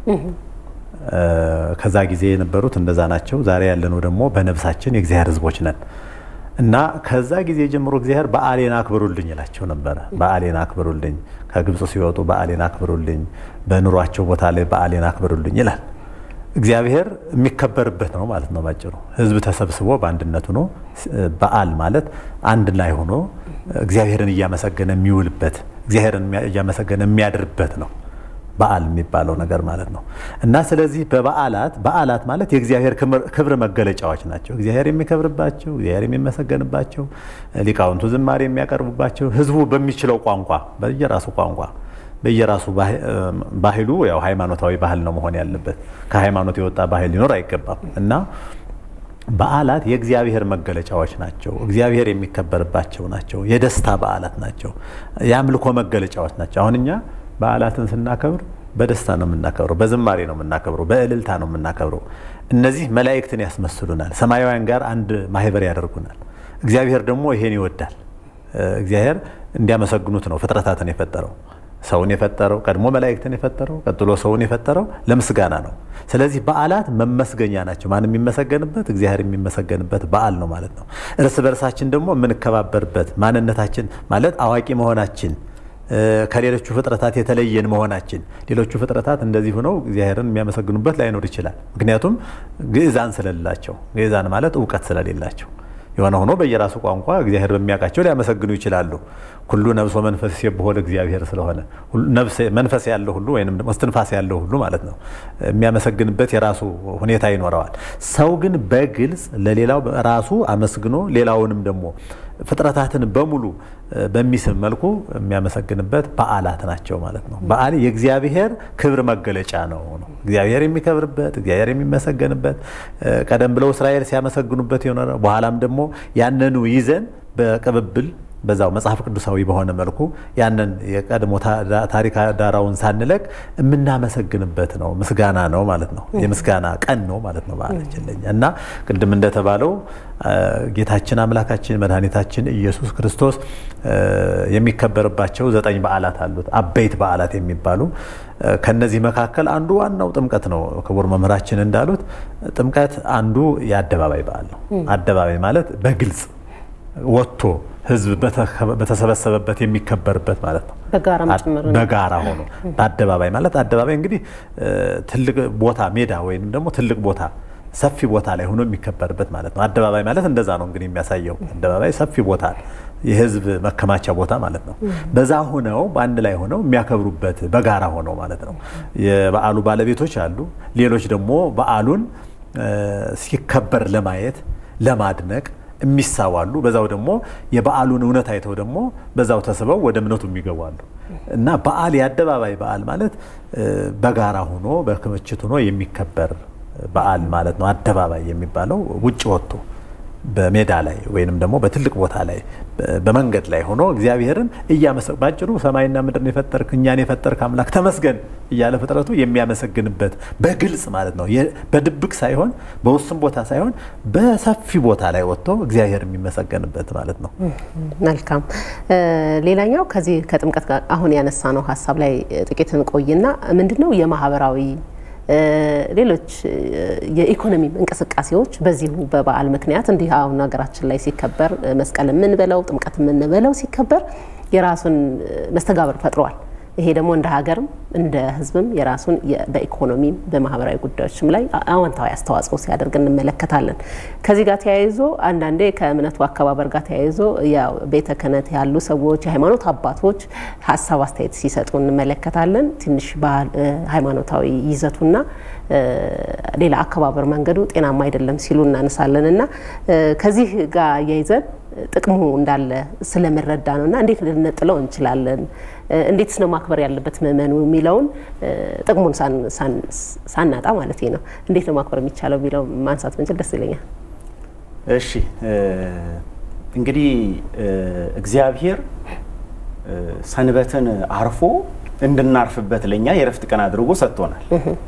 ከዛ ጊዜ የነበሩት እንደዛ ናቸው። ዛሬ ያለነው ደግሞ በነፍሳችን የእግዚአብሔር ሕዝቦች ነን እና ከዛ ጊዜ ጀምሮ እግዚአብሔር በዓሌን አክብሩልኝ ይላቸው ነበረ። በዓሌን አክብሩልኝ፣ ከግብፅ ሲወጡ በዓሌን አክብሩልኝ፣ በኑሯቸው ቦታ ላይ በዓሌን አክብሩልኝ ይላል። እግዚአብሔር የሚከበርበት ነው ማለት ነው ባጭሩ። ህዝብ ተሰብስቦ በአንድነት ሆኖ በዓል ማለት አንድ ላይ ሆኖ እግዚአብሔርን እያመሰገነ የሚውልበት እግዚአብሔርን እያመሰገነ የሚያድርበት ነው በዓል የሚባለው ነገር ማለት ነው። እና ስለዚህ በበዓላት በዓላት ማለት የእግዚአብሔር ክብር መገለጫዎች ናቸው። እግዚአብሔር የሚከብርባቸው፣ እግዚአብሔር የሚመሰገንባቸው፣ ሊቃውንቱ ዝማሬ የሚያቀርቡባቸው፣ ህዝቡ በሚችለው ቋንቋ በየራሱ ቋንቋ በየራሱ ባህሉ ያው ሃይማኖታዊ ባህል ነው መሆን ያለበት። ከሃይማኖት የወጣ ባህል ሊኖር አይገባም እና በዓላት የእግዚአብሔር መገለጫዎች ናቸው። እግዚአብሔር የሚከበርባቸው ናቸው። የደስታ በዓላት ናቸው። የአምልኮ መገለጫዎች ናቸው። አሁን እኛ በዓላትን ስናከብር በደስታ ነው የምናከብረው፣ በዝማሬ ነው የምናከብረው፣ በእልልታ ነው የምናከብረው። እነዚህ መላእክትን ያስመስሉናል፣ ሰማያውያን ጋር አንድ ማህበር ያደርጉናል። እግዚአብሔር ደግሞ ይሄን ይወዳል። እግዚአብሔር እንዲያመሰግኑት ነው ፍጥረታትን የፈጠረው። ሰውን የፈጠረው ቀድሞ መላእክትን የፈጠረው ቀጥሎ ሰውን የፈጠረው ለምስጋና ነው። ስለዚህ በዓላት መመስገኛ ናቸው። ማን የሚመሰገንበት? እግዚአብሔር የሚመሰገንበት በዓል ነው ማለት ነው። እርስ በርሳችን ደግሞ የምንከባበርበት ማንነታችን ማለት አዋቂ መሆናችን ከሌሎቹ ፍጥረታት የተለየን መሆናችን ሌሎቹ ፍጥረታት እንደዚህ ሆነው እግዚአብሔርን የሚያመሰግኑበት ላይኖር ይችላል። ምክንያቱም ግዕዛን ስለሌላቸው፣ ግዕዛን ማለት እውቀት ስለሌላቸው የሆነ ሆኖ በየራሱ ቋንቋ እግዚአብሔር በሚያውቃቸው ሊያመሰግኑ ይችላሉ። ኩሉ ነብሶ መንፈስ ሲብሖ ለእግዚአብሔር ስለሆነ መንፈስ ያለው ሁሉ ወይም ደግሞ እስትንፋስ ያለው ሁሉ ማለት ነው የሚያመሰግንበት የራሱ ሁኔታ ይኖረዋል። ሰው ግን በግልጽ ለሌላው ራሱ አመስግኖ ሌላውንም ደግሞ ፍጥረታትን በሙሉ በሚስብ መልኩ የሚያመሰግንበት በዓላት ናቸው ማለት ነው። በዓል የእግዚአብሔር ክብር መገለጫ ነው ነው እግዚአብሔር የሚከብርበት እግዚአብሔር የሚመሰገንበት ቀደም ብለው እስራኤል ሲያመሰግኑበት የሆነ በኋላም ደግሞ ያንኑ ይዘን በቅብብል በዛው መጽሐፍ ቅዱሳዊ በሆነ መልኩ ያንን የቀድሞ ታሪክ ዳራውን ሳንለቅ የምናመሰግንበት ነው። ምስጋና ነው ማለት ነው። የምስጋና ቀን ነው ማለት ነው በዓላችን ለኛ እና ቅድም እንደተባለው ጌታችን አምላካችን መድኃኒታችን ኢየሱስ ክርስቶስ የሚከበርባቸው ዘጠኝ በዓላት አሉት። አበይት በዓላት የሚባሉ ከነዚህ መካከል አንዱ ዋናው ጥምቀት ነው። ክቡር መምህራችን እንዳሉት ጥምቀት አንዱ የአደባባይ በዓል ነው። አደባባይ ማለት በግልጽ ወጥቶ ሕዝብ በተሰበሰበበት የሚከበርበት ማለት ነው። በጋራ ሆኖ በአደባባይ ማለት አደባባይ እንግዲህ ትልቅ ቦታ ሜዳ ወይም ደግሞ ትልቅ ቦታ ሰፊ ቦታ ላይ ሆኖ የሚከበርበት ማለት ነው። አደባባይ ማለት እንደዛ ነው እንግዲህ የሚያሳየው። አደባባይ ሰፊ ቦታ የህዝብ መከማቻ ቦታ ማለት ነው። በዛ ሆነው በአንድ ላይ ሆነው የሚያከብሩበት በጋራ ሆነው ማለት ነው። የበዓሉ ባለቤቶች አሉ። ሌሎች ደግሞ በዓሉን ሲከበር ለማየት ለማድነቅ የሚሳዋሉ በዛው ደግሞ የበዓሉን እውነት አይተው ደግሞ በዛው ተስበው ወደ እምነቱ የሚገባሉ እና በዓል የአደባባይ በዓል ማለት በጋራ ሆኖ በክምችት ሆኖ የሚከበር በዓል ማለት ነው። አደባባይ የሚባለው ውጭ ወጥቶ በሜዳ ላይ ወይንም ደግሞ በትልቅ ቦታ ላይ በመንገድ ላይ ሆኖ እግዚአብሔርን እያመሰ ባጭሩ ሰማይና ምድርን የፈጠርክ እኛን የፈጠርክ አምላክ ተመስገን እያለ ፍጥረቱ የሚያመሰግንበት በግልጽ ማለት ነው። በድብቅ ሳይሆን በውስን ቦታ ሳይሆን በሰፊ ቦታ ላይ ወጥቶ እግዚአብሔር የሚመሰገንበት ማለት ነው። መልካም። ሌላኛው ከዚህ ከጥምቀት ጋር አሁን ያነሳ ነው ሀሳብ ላይ ጥቂት እንቆይና ምንድነው የማህበራዊ ሌሎች የኢኮኖሚ እንቅስቃሴዎች በዚሁ በበዓል ምክንያት እንዲህ አሁን ሀገራችን ላይ ሲከበር መስቀል የምንበለው ጥምቀት የምንበለው ሲከበር የራሱን መስተጋብር ፈጥሯል። ይሄ ደግሞ እንደ ሀገርም እንደ ሕዝብም የራሱን በኢኮኖሚም በማህበራዊ ጉዳዮችም ላይ አዎንታዊ አስተዋጽኦ ሲያደርግ እንመለከታለን። ከዚህ ጋር ተያይዞ አንዳንዴ ከእምነቱ አከባበር ጋር ተያይዞ ያው ቤተ ክህነት ያሉ ሰዎች የሃይማኖት አባቶች ሀሳብ አስተያየት ሲሰጡ እንመለከታለን። ትንሽ ሃይማኖታዊ ይዘቱና ሌላ አከባበር መንገዱ ጤናማ አይደለም ሲሉ እናነሳለን እና ከዚህ ጋር አያይዘን ጥቅሙ እንዳለ ስለምረዳ ነው እና እንዴት ልንጥለው እንችላለን? እንዴትስ ነው ማክበር ያለበት ምእመኑ የሚለውን ጥቅሙን ሳናጣ ማለት ነው። እንዴት ነው ማክበር የሚቻለው የሚለው ማንሳት ምንችል ደስ ይለኛል። እሺ እንግዲህ እግዚአብሔር ሰንበትን አርፎ እንድናርፍበት ለእኛ የእረፍት ቀን አድርጎ ሰጥቶናል።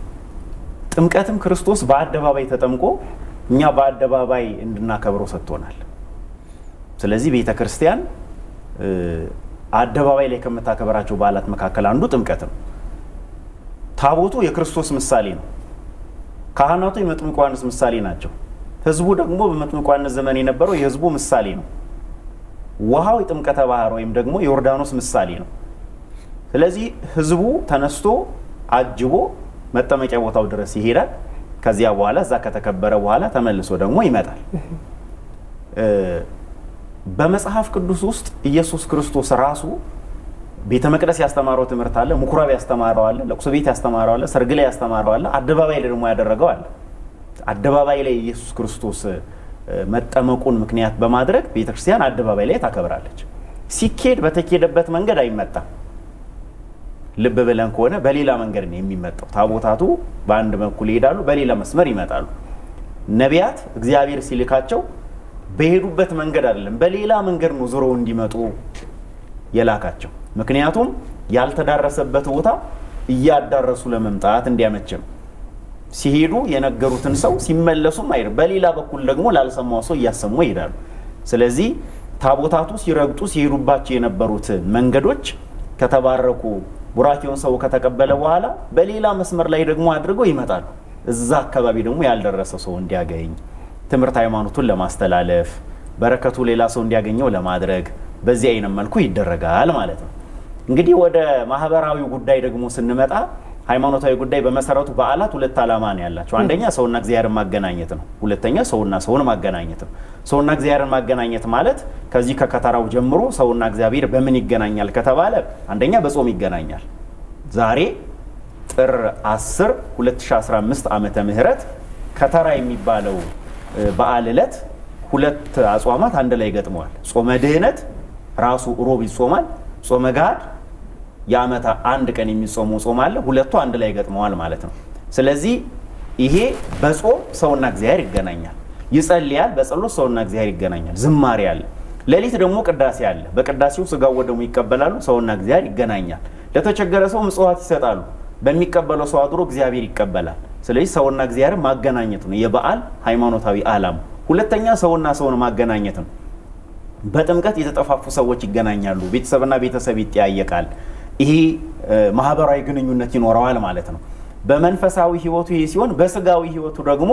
ጥምቀትም ክርስቶስ በአደባባይ ተጠምቆ እኛ በአደባባይ እንድናከብረው ሰጥቶናል። ስለዚህ ቤተ ክርስቲያን አደባባይ ላይ ከምታከብራቸው በዓላት መካከል አንዱ ጥምቀት ነው። ታቦቱ የክርስቶስ ምሳሌ ነው። ካህናቱ የመጥምቁ ዮሐንስ ምሳሌ ናቸው። ሕዝቡ ደግሞ በመጥምቁ ዮሐንስ ዘመን የነበረው የሕዝቡ ምሳሌ ነው። ውሃው የጥምቀተ ባህር ወይም ደግሞ የዮርዳኖስ ምሳሌ ነው። ስለዚህ ሕዝቡ ተነስቶ አጅቦ መጠመቂያ ቦታው ድረስ ይሄዳል። ከዚያ በኋላ እዛ ከተከበረ በኋላ ተመልሶ ደግሞ ይመጣል። በመጽሐፍ ቅዱስ ውስጥ ኢየሱስ ክርስቶስ ራሱ ቤተ መቅደስ ያስተማረው ትምህርት አለ፣ ምኩራብ ያስተማረው አለ፣ ለቅሶ ቤት ያስተማረው አለ፣ ሰርግ ላይ ያስተማረው አለ፣ አደባባይ ላይ ደግሞ ያደረገው አለ። አደባባይ ላይ ኢየሱስ ክርስቶስ መጠመቁን ምክንያት በማድረግ ቤተክርስቲያን አደባባይ ላይ ታከብራለች። ሲኬድ በተኬደበት መንገድ አይመጣም። ልብ ብለን ከሆነ በሌላ መንገድ ነው የሚመጣው። ታቦታቱ በአንድ በኩል ይሄዳሉ፣ በሌላ መስመር ይመጣሉ። ነቢያት እግዚአብሔር ሲልካቸው በሄዱበት መንገድ አይደለም፣ በሌላ መንገድ ነው ዞረው እንዲመጡ የላካቸው። ምክንያቱም ያልተዳረሰበት ቦታ እያዳረሱ ለመምጣት እንዲያመችም ሲሄዱ የነገሩትን ሰው ሲመለሱም አይደል፣ በሌላ በኩል ደግሞ ላልሰማው ሰው እያሰሙ ይሄዳሉ። ስለዚህ ታቦታቱ ሲረግጡ ሲሄዱባቸው የነበሩት መንገዶች ከተባረኩ ቡራኬውን ሰው ከተቀበለ በኋላ በሌላ መስመር ላይ ደግሞ አድርገው ይመጣሉ። እዛ አካባቢ ደግሞ ያልደረሰ ሰው እንዲያገኝ ትምህርት ሃይማኖቱን ለማስተላለፍ በረከቱ ሌላ ሰው እንዲያገኘው ለማድረግ በዚህ አይነት መልኩ ይደረጋል ማለት ነው። እንግዲህ ወደ ማህበራዊ ጉዳይ ደግሞ ስንመጣ ሃይማኖታዊ ጉዳይ በመሰረቱ በዓላት ሁለት ዓላማ ነው ያላቸው። አንደኛ ሰውና እግዚአብሔርን ማገናኘት ነው። ሁለተኛ ሰውና ሰውን ማገናኘት ነው። ሰውና እግዚአብሔርን ማገናኘት ማለት ከዚህ ከከተራው ጀምሮ ሰውና እግዚአብሔር በምን ይገናኛል ከተባለ አንደኛ በጾም ይገናኛል። ዛሬ ጥር 10 2015 ዓመተ ምህረት ከተራ የሚባለው በዓል ዕለት ሁለት አጽዋማት አንድ ላይ ገጥመዋል። ጾመ ድህነት ራሱ ሮብ ይጾማል። ጾመ ገሃድ የዓመት አንድ ቀን የሚጾመው ጾም አለ። ሁለቱ አንድ ላይ ገጥመዋል ማለት ነው። ስለዚህ ይሄ በጾም ሰውና እግዚአብሔር ይገናኛል። ይጸልያል፣ በጸሎት ሰውና እግዚአብሔር ይገናኛል። ዝማሬ አለ። ሌሊት ደግሞ ቅዳሴ አለ። በቅዳሴው ስጋው ወደሙ ይቀበላሉ፣ ሰውና እግዚአብሔር ይገናኛል። ለተቸገረ ሰው ምጽዋት ይሰጣሉ። በሚቀበለው ሰው አድሮ እግዚአብሔር ይቀበላል። ስለዚህ ሰውና እግዚአብሔር ማገናኘት ነው የበዓል ሃይማኖታዊ ዓላማ። ሁለተኛ ሰውና ሰውን ማገናኘት ነው። በጥምቀት የተጠፋፉ ሰዎች ይገናኛሉ። ቤተሰብና ቤተሰብ ይጠያየቃል። ይሄ ማህበራዊ ግንኙነት ይኖረዋል ማለት ነው። በመንፈሳዊ ህይወቱ ይሄ ሲሆን፣ በስጋዊ ህይወቱ ደግሞ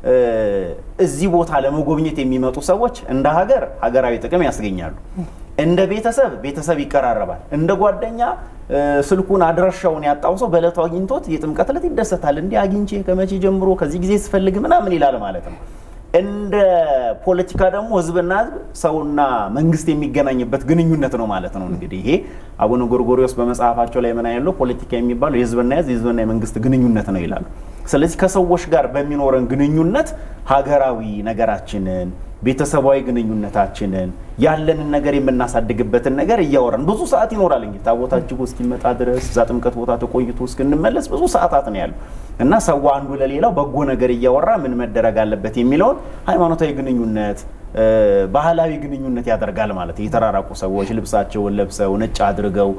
እዚህ ቦታ ለመጎብኘት የሚመጡ ሰዎች እንደ ሀገር ሀገራዊ ጥቅም ያስገኛሉ። እንደ ቤተሰብ ቤተሰብ ይቀራረባል። እንደ ጓደኛ ስልኩን አድራሻውን ያጣው ሰው በዕለቱ አግኝቶት የጥምቀት ዕለት ይደሰታል። እንዲህ አግኝቼ ከመቼ ጀምሮ ከዚህ ጊዜ ስፈልግ ምናምን ይላል ማለት ነው። እንደ ፖለቲካ ደግሞ ህዝብና ህዝብ ሰውና መንግስት የሚገናኝበት ግንኙነት ነው ማለት ነው። እንግዲህ ይሄ አቡነ ጎርጎሪዎስ በመጽሐፋቸው ላይ ምን ያለው ፖለቲካ የሚባለው የህዝብና ህዝብ የህዝብና የመንግስት ግንኙነት ነው ይላሉ። ስለዚህ ከሰዎች ጋር በሚኖረን ግንኙነት ሀገራዊ ነገራችንን ቤተሰባዊ ግንኙነታችንን ያለንን ነገር የምናሳድግበትን ነገር እያወራን ብዙ ሰዓት ይኖራል። እንግዲህ ታቦታ እጅጉ እስኪመጣ ድረስ እዛ ጥምቀት ቦታ ተቆይቶ እስክንመለስ ብዙ ሰዓታት ነው ያሉ እና ሰው አንዱ ለሌላው በጎ ነገር እያወራ ምን መደረግ አለበት የሚለውን ሃይማኖታዊ ግንኙነት ባህላዊ ግንኙነት ያደርጋል ማለት የተራራቁ ሰዎች ልብሳቸውን ለብሰው ነጭ አድርገው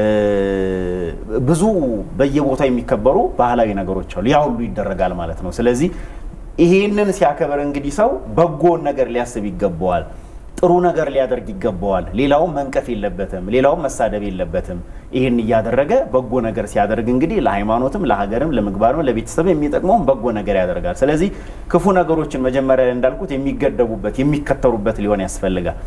ብዙ በየቦታው የሚከበሩ ባህላዊ ነገሮች አሉ። ያ ሁሉ ይደረጋል ማለት ነው። ስለዚህ ይሄንን ሲያከብር እንግዲህ ሰው በጎን ነገር ሊያስብ ይገባዋል። ጥሩ ነገር ሊያደርግ ይገባዋል። ሌላውም መንቀፍ የለበትም፣ ሌላውም መሳደብ የለበትም። ይህን እያደረገ በጎ ነገር ሲያደርግ እንግዲህ ለሃይማኖትም፣ ለሀገርም፣ ለምግባርም፣ ለቤተሰብ የሚጠቅመውን በጎ ነገር ያደርጋል። ስለዚህ ክፉ ነገሮችን መጀመሪያ ላይ እንዳልኩት የሚገደቡበት የሚከተሩበት ሊሆን ያስፈልጋል።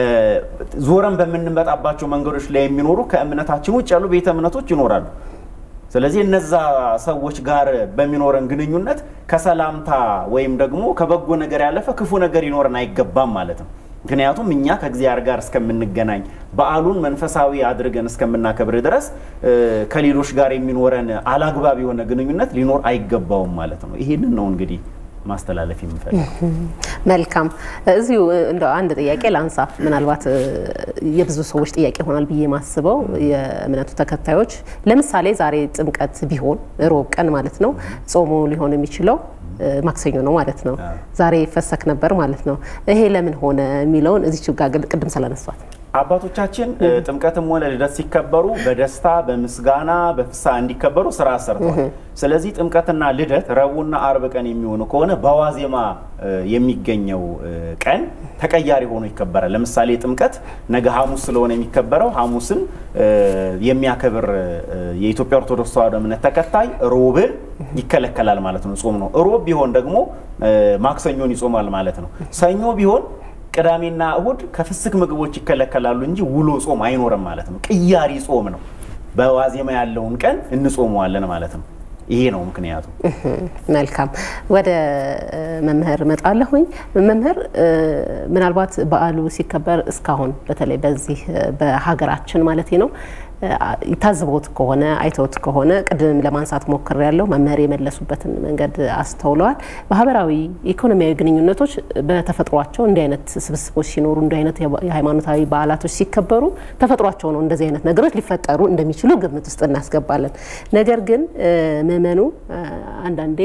ዞረን በምንመጣባቸው መንገዶች ላይ የሚኖሩ ከእምነታችን ውጭ ያሉ ቤተ እምነቶች ይኖራሉ። ስለዚህ እነዛ ሰዎች ጋር በሚኖረን ግንኙነት ከሰላምታ ወይም ደግሞ ከበጎ ነገር ያለፈ ክፉ ነገር ይኖረን አይገባም ማለት ነው። ምክንያቱም እኛ ከእግዚአብሔር ጋር እስከምንገናኝ በዓሉን መንፈሳዊ አድርገን እስከምናከብር ድረስ ከሌሎች ጋር የሚኖረን አላግባብ የሆነ ግንኙነት ሊኖር አይገባውም ማለት ነው። ይሄንን ነው እንግዲህ ማስተላለፍ የምፈልግ። መልካም። እዚሁ እንደ አንድ ጥያቄ ላንሳ። ምናልባት የብዙ ሰዎች ጥያቄ ይሆናል ብዬ ማስበው የእምነቱ ተከታዮች ለምሳሌ ዛሬ ጥምቀት ቢሆን ሮብ ቀን ማለት ነው ጾሙ ሊሆን የሚችለው ማክሰኞ ነው ማለት ነው። ዛሬ ይፈሰክ ነበር ማለት ነው። ይሄ ለምን ሆነ የሚለውን እዚች ጋር ቅድም ስላነሷት አባቶቻችን ጥምቀትም ሆነ ልደት ሲከበሩ በደስታ በምስጋና በፍስሐ እንዲከበሩ ስራ ሰርተዋል። ስለዚህ ጥምቀትና ልደት ረቡዕና አርብ ቀን የሚሆኑ ከሆነ በዋዜማ የሚገኘው ቀን ተቀያሪ ሆኖ ይከበራል። ለምሳሌ ጥምቀት ነገ ሐሙስ ስለሆነ የሚከበረው ሐሙስን የሚያከብር የኢትዮጵያ ኦርቶዶክስ ተዋሕዶ እምነት ተከታይ ሮብን ይከለከላል ማለት ነው። ጾም ነው። ሮብ ቢሆን ደግሞ ማክሰኞን ይጾማል ማለት ነው። ሰኞ ቢሆን ቅዳሜና እሁድ ከፍስክ ምግቦች ይከለከላሉ እንጂ ውሎ ጾም አይኖርም ማለት ነው። ቅያሪ ጾም ነው። በዋዜማ ያለውን ቀን እንጾመዋለን ማለት ነው። ይሄ ነው ምክንያቱ። መልካም ወደ መምህር እመጣለሁኝ። መምህር ምናልባት በዓሉ ሲከበር እስካሁን በተለይ በዚህ በሀገራችን ማለት ነው ታዝቦት ከሆነ አይተውት ከሆነ ቅድም ለማንሳት ሞክር ያለው መምህር የመለሱበትን መንገድ አስተውለዋል። ማህበራዊ ኢኮኖሚያዊ ግንኙነቶች በተፈጥሯቸው እንዲህ አይነት ስብስቦች ሲኖሩ እንዲህ አይነት የሃይማኖታዊ በዓላቶች ሲከበሩ ተፈጥሯቸው ነው እንደዚህ አይነት ነገሮች ሊፈጠሩ እንደሚችሉ ግምት ውስጥ እናስገባለን። ነገር ግን ምዕመኑ አንዳንዴ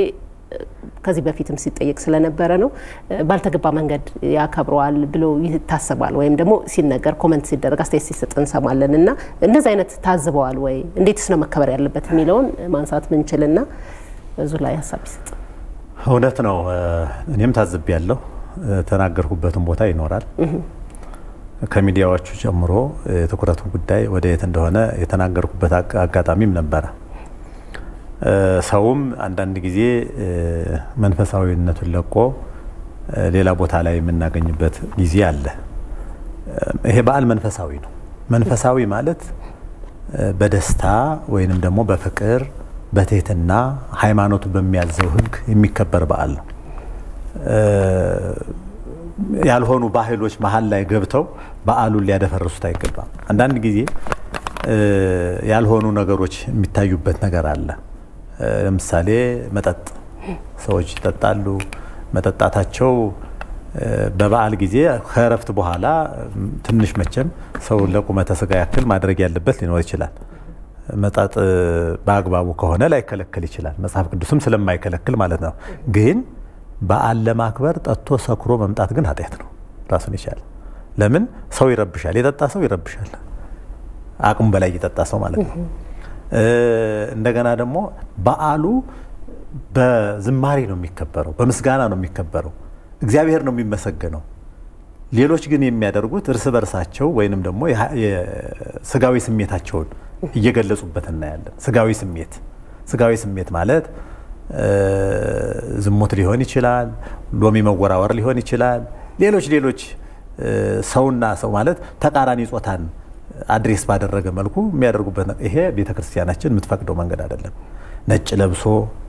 ከዚህ በፊትም ሲጠየቅ ስለነበረ ነው። ባልተገባ መንገድ ያከብረዋል ብሎ ይታሰባል ወይም ደግሞ ሲነገር ኮመንት ሲደረግ አስተያየት ሲሰጥ እንሰማለን እና እንደዚህ አይነት ታዝበዋል ወይ እንዴትስ ነው መከበር ያለበት የሚለውን ማንሳት ምንችልና ብዙ ላይ ሀሳብ ይሰጥ። እውነት ነው። እኔም ታዝብ ያለው ተናገርኩበትን ቦታ ይኖራል። ከሚዲያዎቹ ጨምሮ የትኩረቱ ጉዳይ ወደ የት እንደሆነ የተናገርኩበት አጋጣሚም ነበረ። ሰውም አንዳንድ ጊዜ መንፈሳዊነቱን ለቆ ሌላ ቦታ ላይ የምናገኝበት ጊዜ አለ። ይሄ በዓል መንፈሳዊ ነው። መንፈሳዊ ማለት በደስታ ወይንም ደግሞ በፍቅር በትህትና ሃይማኖቱ በሚያዘው ሕግ የሚከበር በዓል ነው። ያልሆኑ ባህሎች መሀል ላይ ገብተው በዓሉን ሊያደፈርሱት አይገባም። አንዳንድ ጊዜ ያልሆኑ ነገሮች የሚታዩበት ነገር አለ። ለምሳሌ መጠጥ፣ ሰዎች ይጠጣሉ። መጠጣታቸው በበዓል ጊዜ ከእረፍት በኋላ ትንሽ መቼም ሰው ለቁመተ ስጋ ያክል ማድረግ ያለበት ሊኖር ይችላል። መጠጥ በአግባቡ ከሆነ ላይከለከል ይችላል። መጽሐፍ ቅዱስም ስለማይከለክል ማለት ነው። ግን በዓል ለማክበር ጠጥቶ ሰክሮ መምጣት ግን ኃጢአት ነው ራሱን ይቻላል። ለምን ሰው ይረብሻል። የጠጣ ሰው ይረብሻል። አቅሙ በላይ እየጠጣ ሰው ማለት ነው። እንደገና ደግሞ በዓሉ በዝማሬ ነው የሚከበረው፣ በምስጋና ነው የሚከበረው፣ እግዚአብሔር ነው የሚመሰገነው። ሌሎች ግን የሚያደርጉት እርስ በርሳቸው ወይንም ደግሞ ስጋዊ ስሜታቸውን እየገለጹበት እናያለን። ስጋዊ ስሜት ስጋዊ ስሜት ማለት ዝሙት ሊሆን ይችላል፣ ሎሚ መወራወር ሊሆን ይችላል። ሌሎች ሌሎች ሰውና ሰው ማለት ተቃራኒ ጾታን አድሬስ ባደረገ መልኩ የሚያደርጉበት ይሄ ቤተ ክርስቲያናችን የምትፈቅደው መንገድ አይደለም። ነጭ ለብሶ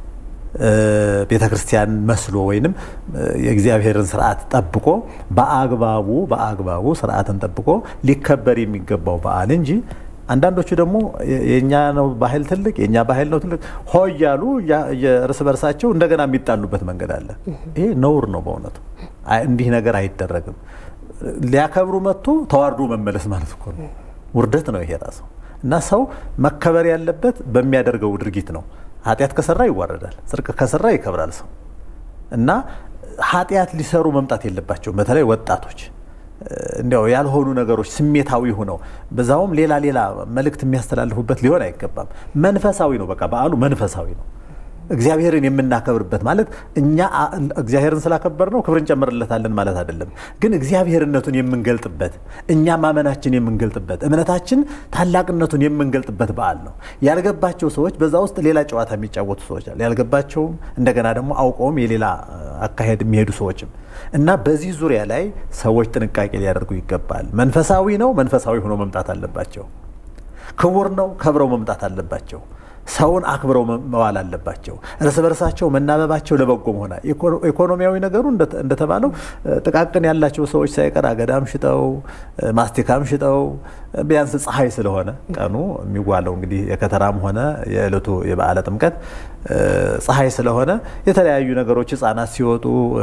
ቤተ ክርስቲያን መስሎ ወይንም የእግዚአብሔርን ስርዓት ጠብቆ በአግባቡ በአግባቡ ስርዓትን ጠብቆ ሊከበር የሚገባው በዓል እንጂ አንዳንዶቹ ደግሞ የእኛ ነው ባህል ትልቅ የእኛ ባህል ነው ትልቅ ሆ እያሉ እርስ በርሳቸው እንደገና የሚጣሉበት መንገድ አለ። ይሄ ነውር ነው በእውነቱ። እንዲህ ነገር አይደረግም። ሊያከብሩ መጥቶ ተዋርዶ መመለስ ማለት እኮ ነው። ውርደት ነው ይሄ ራሱ እና ሰው መከበር ያለበት በሚያደርገው ድርጊት ነው። ኃጢአት ከሰራ ይዋረዳል፣ ጽድቅ ከሰራ ይከብራል ሰው እና ኃጢአት ሊሰሩ መምጣት የለባቸውም። በተለይ ወጣቶች እንዲያው ያልሆኑ ነገሮች ስሜታዊ ሆነው በዛውም ሌላ ሌላ መልእክት የሚያስተላልፉበት ሊሆን አይገባም። መንፈሳዊ ነው። በቃ በዓሉ መንፈሳዊ ነው። እግዚአብሔርን የምናከብርበት ማለት እኛ እግዚአብሔርን ስላከበር ነው ክብር እንጨምርለታለን ማለት አይደለም። ግን እግዚአብሔርነቱን የምንገልጥበት እኛ ማመናችን የምንገልጥበት እምነታችን ታላቅነቱን የምንገልጥበት በዓል ነው። ያልገባቸው ሰዎች በዛ ውስጥ ሌላ ጨዋታ የሚጫወቱ ሰዎች አሉ። ያልገባቸውም እንደገና ደግሞ አውቀውም የሌላ አካሄድ የሚሄዱ ሰዎችም እና በዚህ ዙሪያ ላይ ሰዎች ጥንቃቄ ሊያደርጉ ይገባል። መንፈሳዊ ነው፣ መንፈሳዊ ሆኖ መምጣት አለባቸው። ክቡር ነው፣ ከብረው መምጣት አለባቸው። ሰውን አክብረው መዋል አለባቸው። እርስ በርሳቸው መናበባቸው ለበጎ መሆና ኢኮኖሚያዊ ነገሩ እንደተባለው ጥቃቅን ያላቸው ሰዎች ሳይቀር አገዳም ሽጠው ማስቲካም ሽጠው ቢያንስ ፀሐይ ስለሆነ ቀኑ የሚዋለው እንግዲህ የከተራም ሆነ የዕለቱ የበዓለ ጥምቀት ፀሐይ ስለሆነ የተለያዩ ነገሮች ህጻናት ሲወጡ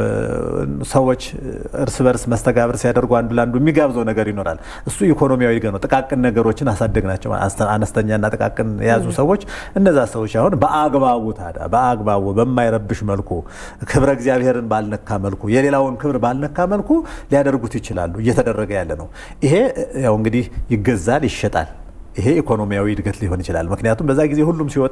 ሰዎች እርስ በርስ መስተጋብር ሲያደርጉ አንዱ ለአንዱ የሚጋብዘው ነገር ይኖራል። እሱ ኢኮኖሚያዊ ነው። ጥቃቅን ነገሮችን አሳደግናቸው። አነስተኛና ጥቃቅን የያዙ ሰዎች እነዛ ሰዎች አሁን በአግባቡ ታዲያ በአግባቡ በማይረብሽ መልኩ ክብረ እግዚአብሔርን ባልነካ መልኩ የሌላውን ክብር ባልነካ መልኩ ሊያደርጉት ይችላሉ። እየተደረገ ያለ ነው። ይሄ ያው እንግዲህ ይገዛል፣ ይሸጣል። ይሄ ኢኮኖሚያዊ እድገት ሊሆን ይችላል። ምክንያቱም በዛ ጊዜ ሁሉም ሲወጣ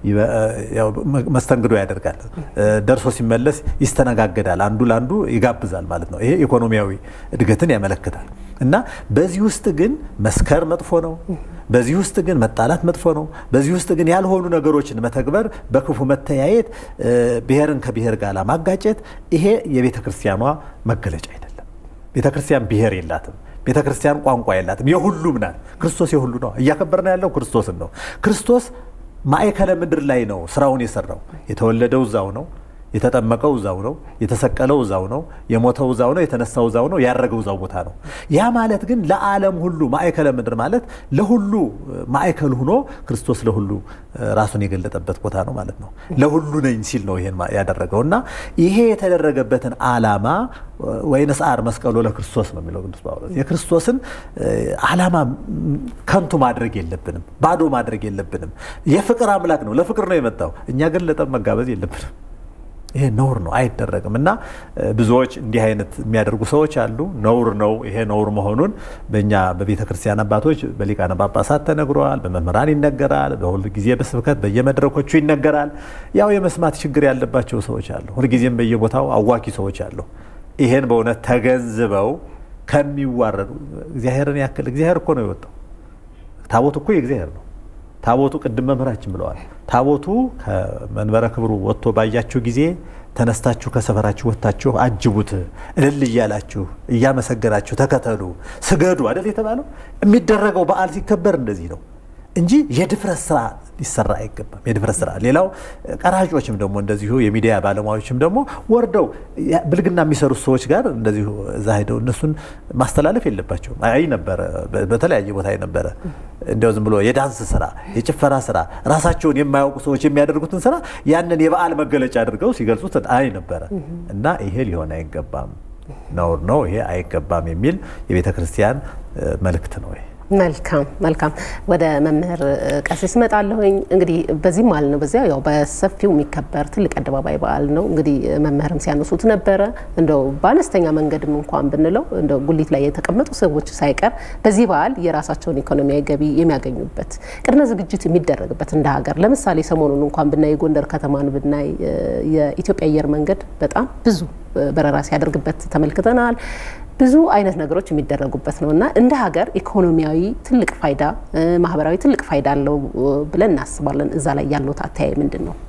መስተንግዶ ያደርጋል፣ ደርሶ ሲመለስ ይስተነጋገዳል፣ አንዱ ለአንዱ ይጋብዛል ማለት ነው። ይሄ ኢኮኖሚያዊ እድገትን ያመለክታል። እና በዚህ ውስጥ ግን መስከር መጥፎ ነው። በዚህ ውስጥ ግን መጣላት መጥፎ ነው። በዚህ ውስጥ ግን ያልሆኑ ነገሮችን መተግበር፣ በክፉ መተያየት፣ ብሔርን ከብሔር ጋር ማጋጨት፣ ይሄ የቤተ ክርስቲያኗ መገለጫ አይደለም። ቤተ ክርስቲያን ብሔር የላትም። ቤተ ክርስቲያን ቋንቋ የላትም። የሁሉም ናት። ክርስቶስ የሁሉ ነው። እያከበርን ያለው ክርስቶስን ነው። ክርስቶስ ማዕከለ ምድር ላይ ነው ስራውን የሰራው። የተወለደው እዛው ነው። የተጠመቀው እዛው ነው። የተሰቀለው እዛው ነው። የሞተው እዛው ነው። የተነሳው እዛው ነው። ያረገው እዛው ቦታ ነው። ያ ማለት ግን ለዓለም ሁሉ ማዕከለ ምድር ማለት ለሁሉ ማዕከል ሆኖ ክርስቶስ ለሁሉ ራሱን የገለጠበት ቦታ ነው ማለት ነው። ለሁሉ ነኝ ሲል ነው ይሄን ያደረገው እና ይሄ የተደረገበትን ዓላማ ወይንስዓር መስቀሎ ለክርስቶስ ነው የሚለው ቅዱስ ጳውሎስ። የክርስቶስን ዓላማ ከንቱ ማድረግ የለብንም፣ ባዶ ማድረግ የለብንም። የፍቅር አምላክ ነው፣ ለፍቅር ነው የመጣው። እኛ ግን ለጠብ መጋበዝ የለብንም ይሄ ነውር ነው፣ አይደረግም። እና ብዙዎች እንዲህ አይነት የሚያደርጉ ሰዎች አሉ። ነውር ነው። ይሄ ነውር መሆኑን በእኛ በቤተ ክርስቲያን አባቶች በሊቃነ ጳጳሳት ተነግረዋል፣ በመምህራን ይነገራል፣ በሁል ጊዜ በስብከት በየመድረኮቹ ይነገራል። ያው የመስማት ችግር ያለባቸው ሰዎች አሉ። ሁልጊዜም በየቦታው አዋኪ ሰዎች አሉ። ይሄን በእውነት ተገንዝበው ከሚዋረዱ እግዚአብሔርን ያክል እግዚአብሔር እኮ ነው የወጣው። ታቦቱ እኮ የእግዚአብሔር ነው። ታቦቱ ቅድም መምህራችን ብለዋል። ታቦቱ ከመንበረ ክብሩ ወጥቶ ባያችሁ ጊዜ ተነስታችሁ ከሰፈራችሁ ወጥታችሁ አጅቡት፣ እልል እያላችሁ እያመሰገናችሁ ተከተሉ፣ ስገዱ አይደል የተባለው። የሚደረገው በዓል ሲከበር እንደዚህ ነው እንጂ የድፍረት ስራ ሊሰራ አይገባም። የድፍረት ስራ ሌላው ቀራጮችም ደግሞ እንደዚሁ የሚዲያ ባለሙያዎችም ደግሞ ወርደው ብልግና የሚሰሩት ሰዎች ጋር እንደዚሁ እዛ ሄደው እነሱን ማስተላለፍ የለባቸውም። አይ ነበረ በተለያየ ቦታ ነበረ እንዲያው ዝም ብሎ የዳንስ ስራ፣ የጭፈራ ስራ ራሳቸውን የማያውቁ ሰዎች የሚያደርጉትን ስራ ያንን የበዓል መገለጫ አድርገው ሲገልጹት አይ ነበረ እና ይሄ ሊሆን አይገባም፣ ነውር ነው፣ ይሄ አይገባም የሚል የቤተ ክርስቲያን መልእክት ነው ይሄ። መልካም መልካም። ወደ መምህር ቀሲስ እመጣለሁኝ። እንግዲህ በዚህም በዓል ነው በዚያ ያው በሰፊው የሚከበር ትልቅ አደባባይ በዓል ነው። እንግዲህ መምህርም ሲያነሱት ነበረ እንደው በአነስተኛ መንገድም እንኳን ብንለው እንደው ጉሊት ላይ የተቀመጡ ሰዎች ሳይቀር በዚህ በዓል የራሳቸውን ኢኮኖሚያዊ ገቢ የሚያገኙበት ቅድመ ዝግጅት የሚደረግበት እንደ ሀገር ለምሳሌ ሰሞኑን እንኳን ብናይ የጎንደር ከተማን ብናይ የኢትዮጵያ አየር መንገድ በጣም ብዙ በረራ ሲያደርግበት ተመልክተናል። ብዙ አይነት ነገሮች የሚደረጉበት ነው እና እንደ ሀገር ኢኮኖሚያዊ ትልቅ ፋይዳ፣ ማህበራዊ ትልቅ ፋይዳ አለው ብለን እናስባለን። እዛ ላይ ያለው አተያይ ምንድን ነው?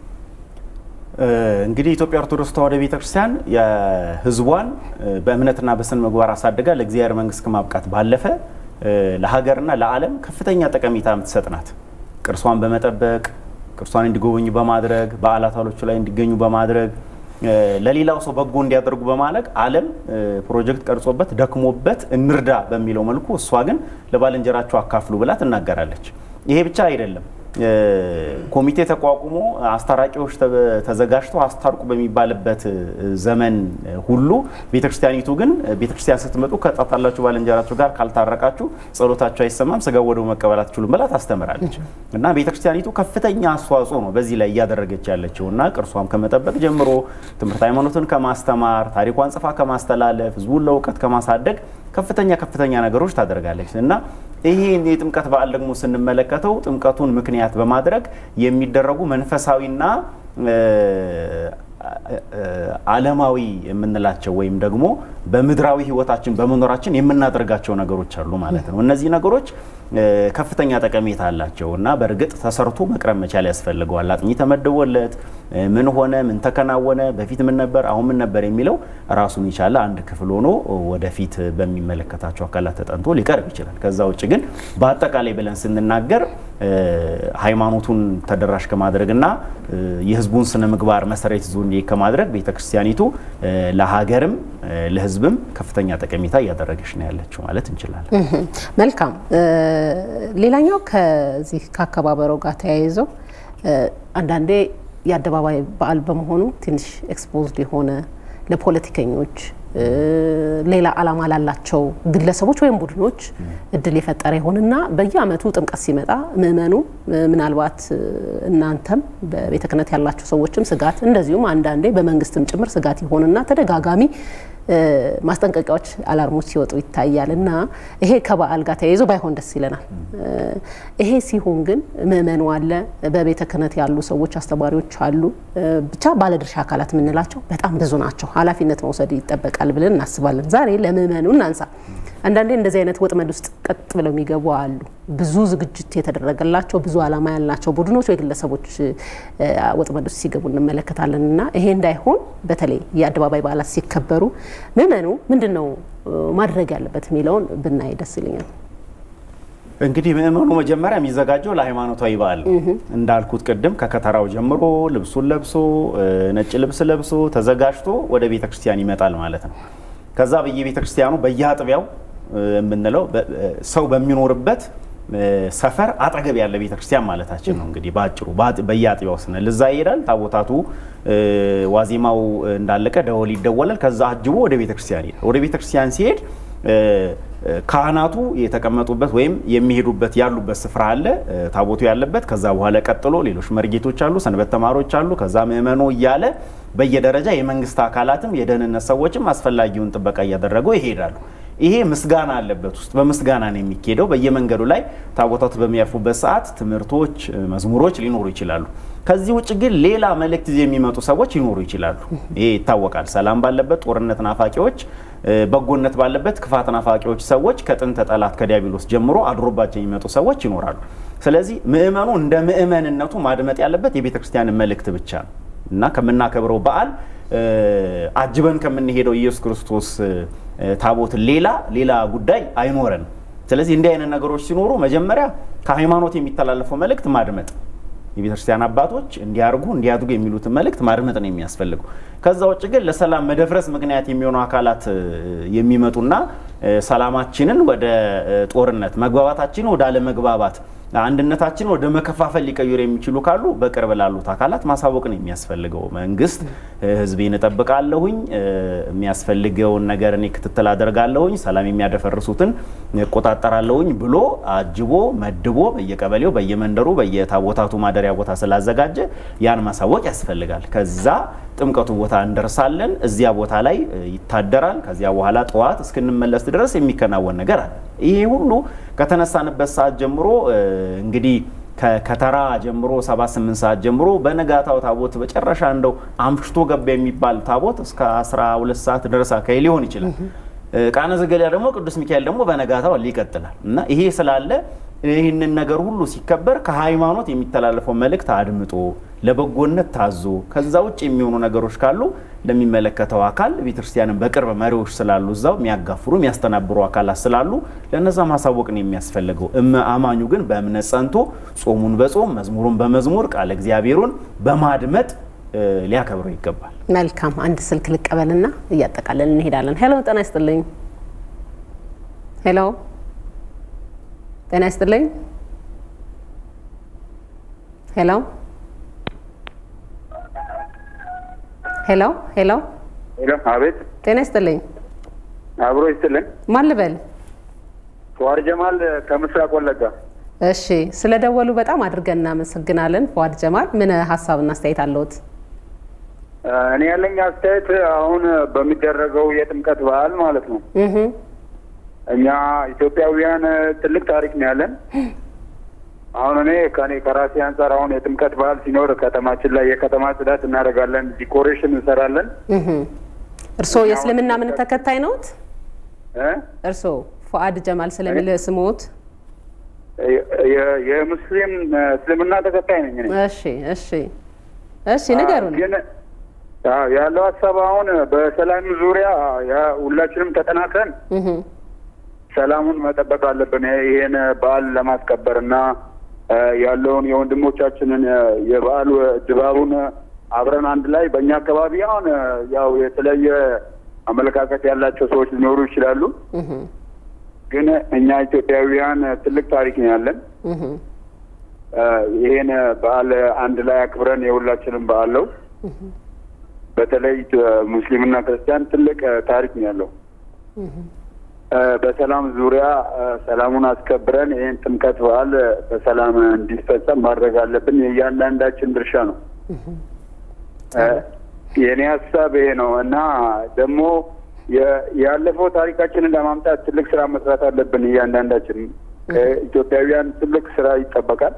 እንግዲህ ኢትዮጵያ ኦርቶዶክስ ተዋሕዶ ቤተክርስቲያን የሕዝቧን በእምነትና በስነ ምግባር አሳድጋ ለእግዚአብሔር መንግስት ከማብቃት ባለፈ ለሀገርና ለዓለም ከፍተኛ ጠቀሜታ የምትሰጥ ናት። ቅርሷን በመጠበቅ ቅርሷን እንዲጎበኙ በማድረግ በዓላቶቹ ላይ እንዲገኙ በማድረግ ለሌላው ሰው በጎ እንዲያደርጉ በማለቅ ዓለም ፕሮጀክት ቀርጾበት ደክሞበት እንርዳ በሚለው መልኩ እሷ ግን ለባልንጀራቸው አካፍሉ ብላ ትናገራለች። ይሄ ብቻ አይደለም። ኮሚቴ ተቋቁሞ አስታራቂዎች ተዘጋጅተው አስታርቁ በሚባልበት ዘመን ሁሉ ቤተክርስቲያኒቱ ግን ቤተክርስቲያን ስትመጡ ከጣጣላችሁ ባልንጀራችሁ ጋር ካልታረቃችሁ ጸሎታችሁ አይሰማም፣ ስጋ ወደሙ መቀበል አትችሉም ብላ ታስተምራለች። እና ቤተክርስቲያኒቱ ከፍተኛ አስተዋጽኦ ነው በዚህ ላይ እያደረገች ያለችው እና ቅርሷም ከመጠበቅ ጀምሮ ትምህርት ሃይማኖትን ከማስተማር ታሪኳን ጽፋ ከማስተላለፍ ህዝቡን ለእውቀት ከማሳደግ ከፍተኛ ከፍተኛ ነገሮች ታደርጋለች እና ይሄን የጥምቀት በዓል ደግሞ ስንመለከተው ጥምቀቱን ምክንያት በማድረግ የሚደረጉ መንፈሳዊና ዓለማዊ የምንላቸው ወይም ደግሞ በምድራዊ ህይወታችን በመኖራችን የምናደርጋቸው ነገሮች አሉ ማለት ነው። እነዚህ ነገሮች ከፍተኛ ጠቀሜታ አላቸው እና በእርግጥ ተሰርቶ መቅረብ መቻል ያስፈልገዋል። አጥኚ ተመድቦለት ምን ሆነ፣ ምን ተከናወነ፣ በፊት ምን ነበር፣ አሁን ምን ነበር የሚለው ራሱን የቻለ አንድ ክፍል ሆኖ ወደፊት በሚመለከታቸው አካላት ተጠንቶ ሊቀርብ ይችላል። ከዛ ውጭ ግን በአጠቃላይ ብለን ስንናገር ሃይማኖቱን ተደራሽ ከማድረግና የህዝቡን ስነ ምግባር መሰረት ይዞ እንዲሄድ ከማድረግ ቤተክርስቲያኒቱ ለሀገርም ለህዝብም ከፍተኛ ጠቀሜታ እያደረገች ነው ያለችው ማለት እንችላለን። መልካም። ሌላኛው ከዚህ ከአከባበረው ጋር ተያይዘው አንዳንዴ የአደባባይ በዓል በመሆኑ ትንሽ ኤክስፖዝድ የሆነ ለፖለቲከኞች ሌላ ዓላማ ላላቸው ግለሰቦች ወይም ቡድኖች እድል የፈጠረ ይሆንና በየዓመቱ ጥምቀት ሲመጣ ምእመኑ ምናልባት እናንተም በቤተ ክህነት ያላችሁ ሰዎችም ስጋት እንደዚሁም አንዳንዴ በመንግስትም ጭምር ስጋት ይሆንና ተደጋጋሚ ማስጠንቀቂያዎች፣ አላርሞች ሲወጡ ይታያል እና ይሄ ከበዓል ጋር ተያይዞ ባይሆን ደስ ይለናል። ይሄ ሲሆን ግን ምእመኑ አለ፣ በቤተ ክህነት ያሉ ሰዎች አስተማሪዎች አሉ፣ ብቻ ባለድርሻ አካላት የምንላቸው በጣም ብዙ ናቸው። ኃላፊነት መውሰድ ይጠበቃል ብለን እናስባለን። ዛሬ ለምእመኑ እናንሳ። አንዳንዴ እንደዚህ አይነት ወጥመድ ውስጥ ቀጥ ብለው የሚገቡ አሉ። ብዙ ዝግጅት የተደረገላቸው ብዙ ዓላማ ያላቸው ቡድኖች ወይ ግለሰቦች ወጥመድ ውስጥ ሲገቡ እንመለከታለን እና ይሄ እንዳይሆን በተለይ የአደባባይ በዓላት ሲከበሩ ምእመኑ ምንድን ነው ማድረግ ያለበት የሚለውን ብናይ ደስ ይለኛል። እንግዲህ ምእመኑ መጀመሪያ የሚዘጋጀው ለሃይማኖታዊ በዓል ነው። እንዳልኩት ቅድም ከከተራው ጀምሮ ልብሱን ለብሶ ነጭ ልብስ ለብሶ ተዘጋጅቶ ወደ ቤተ ክርስቲያን ይመጣል ማለት ነው። ከዛ በየቤተ ክርስቲያኑ በየአጥቢያው የምንለው ሰው በሚኖርበት ሰፈር አጠገብ ያለ ቤተ ክርስቲያን ማለታችን ነው። እንግዲህ በአጭሩ በየአጥቢያው ስንል እዛ ይሄዳል። ታቦታቱ ዋዜማው እንዳለቀ ደወል ይደወላል። ከዛ አጅቦ ወደ ቤተ ክርስቲያን ይሄዳል። ወደ ቤተ ክርስቲያን ሲሄድ ካህናቱ የተቀመጡበት ወይም የሚሄዱበት ያሉበት ስፍራ አለ፣ ታቦቱ ያለበት። ከዛ በኋላ ቀጥሎ ሌሎች መርጌቶች አሉ፣ ሰንበት ተማሪዎች አሉ፣ ከዛ ምእመኑ እያለ በየደረጃ የመንግስት አካላትም የደህንነት ሰዎችም አስፈላጊውን ጥበቃ እያደረጉ ይሄዳሉ። ይሄ ምስጋና አለበት ውስጥ በምስጋና ነው የሚካሄደው። በየመንገዱ ላይ ታቦታቱ በሚያርፉበት ሰዓት ትምህርቶች፣ መዝሙሮች ሊኖሩ ይችላሉ። ከዚህ ውጭ ግን ሌላ መልእክት ይዘው የሚመጡ ሰዎች ሊኖሩ ይችላሉ። ይሄ ይታወቃል። ሰላም ባለበት ጦርነት ናፋቂዎች፣ በጎነት ባለበት ክፋት ናፋቂዎች ሰዎች ከጥንተ ጠላት ከዲያብሎስ ጀምሮ አድሮባቸው የሚመጡ ሰዎች ይኖራሉ። ስለዚህ ምእመኑ እንደ ምእመንነቱ ማድመጥ ያለበት የቤተ ክርስቲያንን መልእክት ብቻ ነው እና ከምናከብረው በዓል አጅበን ከምንሄደው ኢየሱስ ክርስቶስ ታቦት ሌላ ሌላ ጉዳይ አይኖረንም። ስለዚህ እንዲህ አይነት ነገሮች ሲኖሩ መጀመሪያ ከሃይማኖት የሚተላለፈው መልእክት ማድመጥ የቤተክርስቲያን አባቶች እንዲያርጉ እንዲያድጉ የሚሉትን መልእክት ማድመጥ ነው የሚያስፈልገው። ከዛ ውጭ ግን ለሰላም መደፍረስ ምክንያት የሚሆኑ አካላት የሚመጡና ሰላማችንን ወደ ጦርነት፣ መግባባታችንን ወደ አለመግባባት፣ አንድነታችንን ወደ መከፋፈል ሊቀይሩ የሚችሉ ካሉ በቅርብ ላሉት አካላት ማሳወቅ ነው የሚያስፈልገው። መንግስት ህዝቤን እጠብቃለሁኝ፣ የሚያስፈልገውን ነገር እኔ ክትትል አደርጋለሁኝ፣ ሰላም የሚያደፈርሱትን እቆጣጠራለሁኝ ብሎ አጅቦ መድቦ በየቀበሌው በየመንደሩ በየታቦታቱ ማደሪያ ቦታ ስላዘጋጀ ያን ማሳወቅ ያስፈልጋል። ከዛ ጥምቀቱ ቦታ እንደርሳለን። እዚያ ቦታ ላይ ይታደራል። ከዚያ በኋላ ጠዋት እስክንመለስ ድረስ የሚከናወን ነገር አለ። ይሄ ሁሉ ከተነሳንበት ሰዓት ጀምሮ እንግዲህ ከተራ ጀምሮ ሰባት ስምንት ሰዓት ጀምሮ በነጋታው ታቦት በጨረሻ እንደው አምሽቶ ገባ የሚባል ታቦት እስከ 12 ሰዓት ድረስ አካባቢ ሊሆን ይችላል። ቃነ ዘገሊላ ደግሞ ቅዱስ ሚካኤል ደግሞ በነጋታው ይቀጥላል እና ይሄ ስላለ ይህንን ነገር ሁሉ ሲከበር ከሃይማኖት የሚተላለፈው መልእክት አድምጦ ለበጎነት ታዞ ከዛ ውጭ የሚሆኑ ነገሮች ካሉ ለሚመለከተው አካል ቤተክርስቲያንን በቅርብ መሪዎች ስላሉ እዛው የሚያጋፍሩ የሚያስተናብሩ አካላት ስላሉ ለነዛ ማሳወቅ ነው የሚያስፈልገው። አማኙ ግን በእምነት ጸንቶ ጾሙን በጾም መዝሙሩን በመዝሙር ቃለ እግዚአብሔሩን በማድመጥ ሊያከብረው ይገባል። መልካም አንድ ስልክ ልቀበልና እያጠቃለን እንሄዳለን። ሄሎ ጤና ይስጥልኝ። ሄሎ ጤና ይስጥልኝ። ሄሎ ሄሎ ሄሎ ሄሎ፣ አቤት። ጤና ይስጥልኝ። አብሮ ይስጥልን። ማን ልበል? ፏር ጀማል ከምስራቅ ወለጋ። እሺ፣ ስለደወሉ በጣም አድርገን እናመሰግናለን። ፏድ ጀማል ምን ሀሳብና አስተያየት አለዎት? እኔ ያለኝ አስተያየት አሁን በሚደረገው የጥምቀት በዓል ማለት ነው እህ እኛ ኢትዮጵያውያን ትልቅ ታሪክ ነው ያለን። አሁን እኔ ከኔ ከራሴ አንጻር አሁን የጥምቀት በዓል ሲኖር ከተማችን ላይ የከተማ ጽዳት እናደርጋለን፣ ዲኮሬሽን እንሰራለን። እህ እርስዎ የእስልምና እምነት ተከታይ ነዎት? እ? እርስዎ ፉአድ ጀማል ስለሚል ስሞት? የ- የሙስሊም እስልምና ተከታይ ነኝ እኔ። እሺ እሺ እሺ ንገሩን። ግን አዎ፣ ያለው ሀሳብ አሁን በሰላም ዙሪያ ያ- ሁላችንም ተጠናክረን እህ ሰላሙን መጠበቅ አለብን። ይሄን በዓል ለማስከበር እና እ ያለውን የወንድሞቻችንን እ የበዓል ድባቡን አብረን አንድ ላይ በእኛ አካባቢ አሁን እ ያው የተለያየ አመለካከት ያላቸው ሰዎች ሊኖሩ ይችላሉ። እህ ግን እኛ ኢትዮጵያውያን ትልቅ ታሪክ ነው ያለን። እህ እ ይሄን በዓል አንድ ላይ አክብረን የሁላችንም በዓል ነው። በተለይ እ ሙስሊምና ክርስቲያን ትልቅ እ ታሪክ ነው ያለው። እ በሰላም ዙሪያ እ ሰላሙን አስከብረን ይህን ጥምቀት በዓል እ በሰላም እንዲፈጸም ማድረግ አለብን። የእያንዳንዳችን ድርሻ ነው። እ የእኔ ሀሳብ ይሄ ነው እና ደግሞ የ- ያለፈው ታሪካችንን ለማምጣት ትልቅ ስራ መስራት አለብን። እያንዳንዳችን ከኢትዮጵያውያን ትልቅ ስራ ይጠበቃል።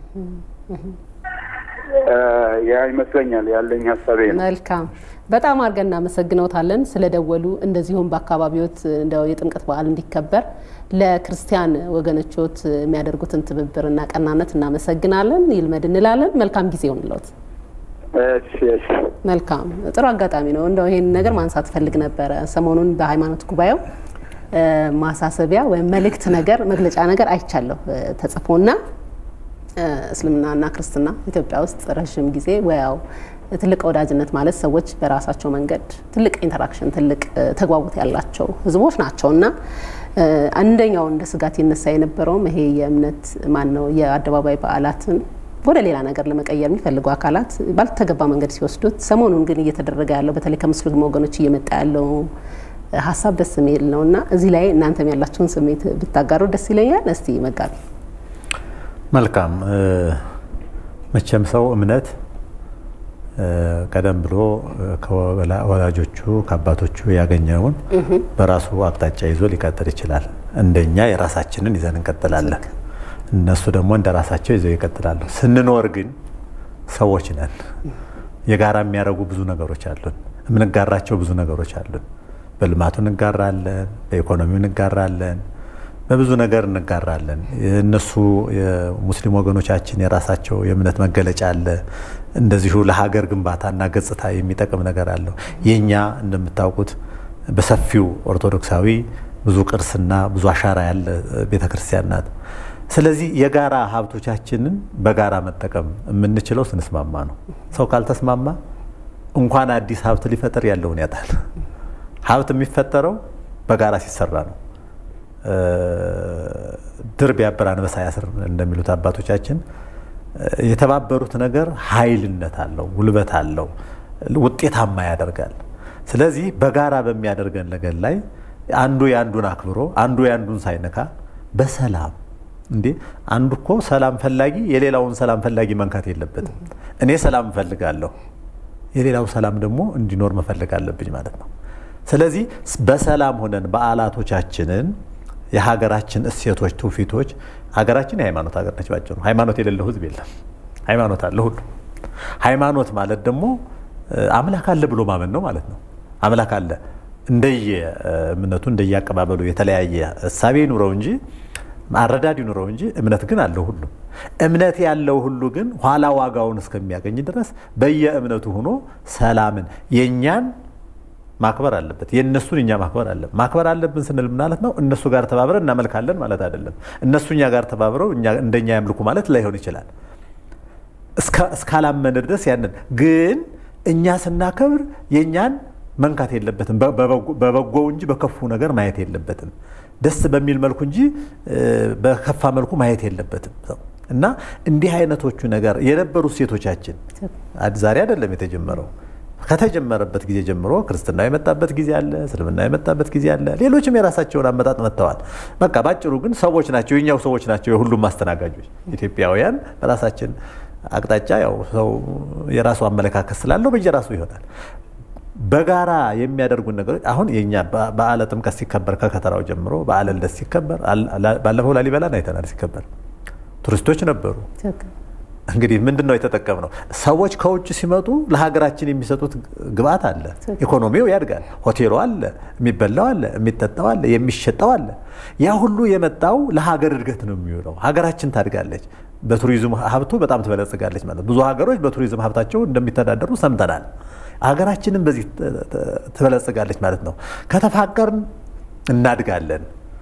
እ ያ ይመስለኛል ያለኝ ሀሳብ ይሄ ነው። መልካም በጣም አድርገን እናመሰግነውታለን ስለደወሉ። እንደዚሁም በአካባቢዎት እንደው የጥምቀት በዓል እንዲከበር ለክርስቲያን ወገኖችዎት የሚያደርጉትን ትብብርና ቀናነት እናመሰግናለን። ይልመድ እንላለን። መልካም ጊዜ ይሆንልዎት። እሺ እሺ መልካም ጥሩ አጋጣሚ ነው። እንደው ይሄን ነገር ማንሳት ፈልግ ነበረ። ሰሞኑን በሃይማኖት ጉባኤው እ ማሳሰቢያ ወይም መልእክት ነገር መግለጫ ነገር አይቻለሁ እ ተጽፎና እ እስልምናና ክርስትና ኢትዮጵያ ውስጥ ረዥም ጊዜ ወያው ትልቅ ወዳጅነት ማለት ሰዎች በራሳቸው መንገድ ትልቅ ኢንተራክሽን ትልቅ እ ተግባቦት ያላቸው ህዝቦች ናቸው እና እ አንደኛው እንደ ስጋት ይነሳ የነበረውም ይሄ የእምነት ማን ነው የአደባባይ በዓላትን ወደ ሌላ ነገር ለመቀየር የሚፈልጉ አካላት ባልተገባ መንገድ ሲወስዱት፣ ሰሞኑን ግን እየተደረገ ያለው በተለይ ከሙስሊም ወገኖች እየመጣ ያለው ሀሳብ ደስ የሚል ነው እና እዚህ ላይ እናንተም ያላችሁን ስሜት ብታጋሩ ደስ ይለኛል። እስቲ መጋቢ። መልካም መቼም ሰው እምነት ቀደም ብሎ ከወላጆቹ ከአባቶቹ ያገኘውን በራሱ አቅጣጫ ይዞ ሊቀጥል ይችላል። እንደኛ የራሳችንን ይዘን እንቀጥላለን። እነሱ ደግሞ እንደ ራሳቸው ይዘው ይቀጥላሉ። ስንኖር ግን ሰዎች ነን። የጋራ የሚያደርጉ ብዙ ነገሮች አሉን። የምንጋራቸው ብዙ ነገሮች አሉን። በልማቱ እንጋራለን፣ በኢኮኖሚው እንጋራለን፣ በብዙ ነገር እንጋራለን። እነሱ የሙስሊም ወገኖቻችን የራሳቸው የእምነት መገለጫ አለ። እንደዚሁ ለሀገር ግንባታና ገጽታ የሚጠቅም ነገር አለው። የእኛ እንደምታውቁት በሰፊው ኦርቶዶክሳዊ ብዙ ቅርስና ብዙ አሻራ ያለ ቤተክርስቲያን ናት። ስለዚህ የጋራ ሀብቶቻችንን በጋራ መጠቀም የምንችለው ስንስማማ ነው። ሰው ካልተስማማ እንኳን አዲስ ሀብት ሊፈጠር ያለውን ያጣል። ሀብት የሚፈጠረው በጋራ ሲሰራ ነው። ድር ቢያብር አንበሳ ያስር እንደሚሉት አባቶቻችን የተባበሩት ነገር ኃይልነት አለው፣ ጉልበት አለው፣ ውጤታማ ያደርጋል። ስለዚህ በጋራ በሚያደርገን ነገር ላይ አንዱ የአንዱን አክብሮ አንዱ የአንዱን ሳይነካ በሰላም እንዴ አንዱ እኮ ሰላም ፈላጊ የሌላውን ሰላም ፈላጊ መንካት የለበትም። እኔ ሰላም እፈልጋለሁ፣ የሌላው ሰላም ደግሞ እንዲኖር መፈለግ አለብኝ ማለት ነው። ስለዚህ በሰላም ሆነን በዓላቶቻችንን የሀገራችን እሴቶች፣ ትውፊቶች ሀገራችን የሃይማኖት ሀገር ነች። ባጭሩ ሃይማኖት የሌለው ሕዝብ የለም። ሃይማኖት አለ ሁሉ። ሃይማኖት ማለት ደግሞ አምላክ አለ ብሎ ማመን ነው ማለት ነው። አምላክ አለ እንደየ እምነቱ እንደየ አቀባበሉ የተለያየ እሳቤ ይኑረው እንጂ አረዳድ ይኑረው እንጂ እምነት ግን አለው ሁሉ። እምነት ያለው ሁሉ ግን ኋላ ዋጋውን እስከሚያገኝ ድረስ በየእምነቱ ሆኖ ሰላምን የእኛን ማክበር አለበት፣ የእነሱን እኛ ማክበር አለብን። ማክበር አለብን ስንል ማለት ነው እነሱ ጋር ተባብረን እናመልካለን ማለት አይደለም። እነሱ እኛ ጋር ተባብረው እንደኛ ያምልኩ ማለት ላይሆን ይችላል። እስካላመን ድረስ ያንን ግን እኛ ስናከብር የእኛን መንካት የለበትም። በበጎው እንጂ በከፉ ነገር ማየት የለበትም። ደስ በሚል መልኩ እንጂ በከፋ መልኩ ማየት የለበትም ሰው እና እንዲህ አይነቶቹ ነገር የነበሩ ሴቶቻችን ዛሬ አይደለም የተጀመረው። ከተጀመረበት ጊዜ ጀምሮ ክርስትና የመጣበት ጊዜ አለ፣ እስልምና የመጣበት ጊዜ አለ። ሌሎችም የራሳቸውን አመጣጥ መጥተዋል። በቃ ባጭሩ ግን ሰዎች ናቸው፣ የኛው ሰዎች ናቸው የሁሉም አስተናጋጆች። ኢትዮጵያውያን በራሳችን አቅጣጫ ያው ሰው የራሱ አመለካከት ስላለው በየራሱ ይሆናል። በጋራ የሚያደርጉን ነገሮች አሁን የኛ በዓለ ጥምቀት ሲከበር ከከተራው ጀምሮ በዓለ ልደት ሲከበር ባለፈው ላሊበላን አይተናል ሲከበር ቱሪስቶች ነበሩ። እንግዲህ ምንድን ነው የተጠቀምነው? ሰዎች ከውጭ ሲመጡ ለሀገራችን የሚሰጡት ግብአት አለ፣ ኢኮኖሚው ያድጋል። ሆቴሉ አለ፣ የሚበላው አለ፣ የሚጠጣው አለ፣ የሚሸጠው አለ። ያ ሁሉ የመጣው ለሀገር እድገት ነው የሚውለው። ሀገራችን ታድጋለች፣ በቱሪዝም ሀብቱ በጣም ትበለጽጋለች ማለት ብዙ ሀገሮች በቱሪዝም ሀብታቸው እንደሚተዳደሩ ሰምተናል። ሀገራችንም በዚህ ትበለጽጋለች ማለት ነው። ከተፋቀርን እናድጋለን።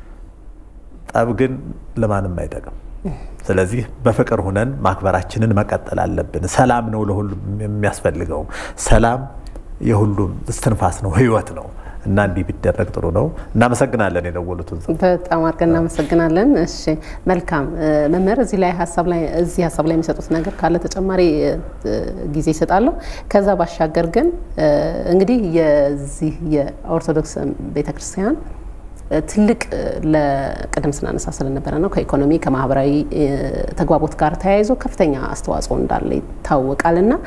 ጠብ ግን ለማንም አይጠቅም። ስለዚህ በፍቅር ሁነን ማክበራችንን መቀጠል አለብን። ሰላም ነው ለሁሉም የሚያስፈልገው። ሰላም የሁሉም እስትንፋስ ነው፣ ህይወት ነው እና እንዲህ ቢደረግ ጥሩ ነው። እናመሰግናለን የደወሉትን ሰው በጣም አድርገን እናመሰግናለን። እሺ መልካም መምህር፣ እዚህ ላይ ሀሳብ ላይ እዚህ ሀሳብ ላይ የሚሰጡት ነገር ካለ ተጨማሪ ጊዜ ይሰጣለሁ። ከዛ ባሻገር ግን እንግዲህ የዚህ የኦርቶዶክስ ቤተክርስቲያን ትልቅ ለቅድም ስናነሳ ስለነበረ ነው ከኢኮኖሚ ከማህበራዊ ተግባቦት ጋር ተያይዞ ከፍተኛ አስተዋጽኦ እንዳለ ይታወቃል እና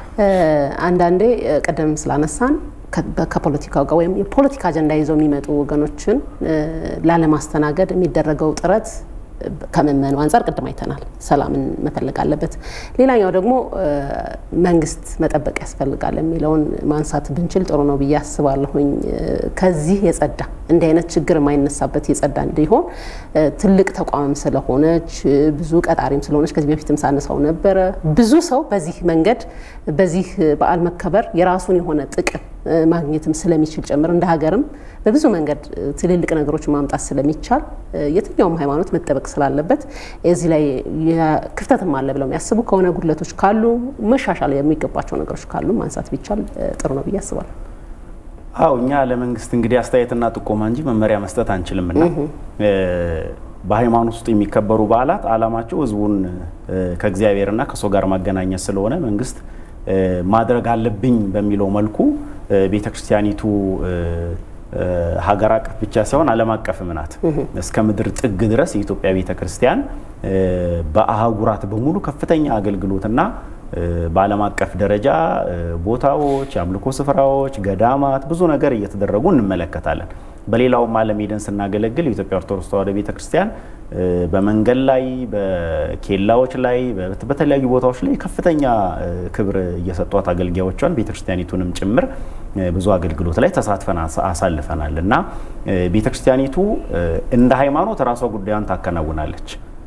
አንዳንዴ ቅድም ስላነሳን ከፖለቲካው ጋር ወይም የፖለቲካ አጀንዳ ይዘው የሚመጡ ወገኖችን ላለማስተናገድ የሚደረገው ጥረት ከምዕመኑ አንጻር ቅድም አይተናል። ሰላምን መፈለግ አለበት። ሌላኛው ደግሞ መንግስት መጠበቅ ያስፈልጋል የሚለውን ማንሳት ብንችል ጥሩ ነው ብዬ አስባለሁኝ። ከዚህ የጸዳ እንዲህ አይነት ችግር የማይነሳበት የጸዳ እንዲሆን ትልቅ ተቋምም ስለሆነች ብዙ ቀጣሪም ስለሆነች ከዚህ በፊትም ሳነሳው ነበረ። ብዙ ሰው በዚህ መንገድ በዚህ በዓል መከበር የራሱን የሆነ ጥቅም ማግኘትም ስለሚችል ጭምር እንደ ሀገርም በብዙ መንገድ ትልልቅ ነገሮችን ማምጣት ስለሚቻል የትኛውም ሃይማኖት መጠበቅ ስላለበት እዚህ ላይ ክፍተትም አለ ብለው የሚያስቡ ከሆነ ጉድለቶች ካሉ መሻሻል የሚገባቸው ነገሮች ካሉ ማንሳት ቢቻል ጥሩ ነው ብዬ አስባለሁ። አው እኛ ለመንግስት እንግዲህ አስተያየትና ጥቆማ እንጂ መመሪያ መስጠት አንችልምና በሃይማኖት ውስጥ የሚከበሩ በዓላት ዓላማቸው ህዝቡን ከእግዚአብሔርና ከሰው ጋር ማገናኘት ስለሆነ መንግስት ማድረግ አለብኝ በሚለው መልኩ ቤተ ክርስቲያኒቱ ሀገር አቀፍ ብቻ ሳይሆን ዓለም አቀፍም ናት። እስከ ምድር ጥግ ድረስ የኢትዮጵያ ቤተ ክርስቲያን በአህጉራት በሙሉ ከፍተኛ አገልግሎትና በዓለም አቀፍ ደረጃ ቦታዎች፣ የአምልኮ ስፍራዎች፣ ገዳማት ብዙ ነገር እየተደረጉ እንመለከታለን። በሌላውም ዓለም ሄደን ስናገለግል የኢትዮጵያ ኦርቶዶክስ ተዋሕዶ ቤተ ክርስቲያን በመንገድ ላይ፣ በኬላዎች ላይ፣ በተለያዩ ቦታዎች ላይ ከፍተኛ ክብር እየሰጧት አገልጋዮቿን ቤተ ክርስቲያኒቱንም ጭምር ብዙ አገልግሎት ላይ ተሳትፈን አሳልፈናል እና ቤተ ክርስቲያኒቱ እንደ ሃይማኖት ራሷ ጉዳዩን ታከናውናለች።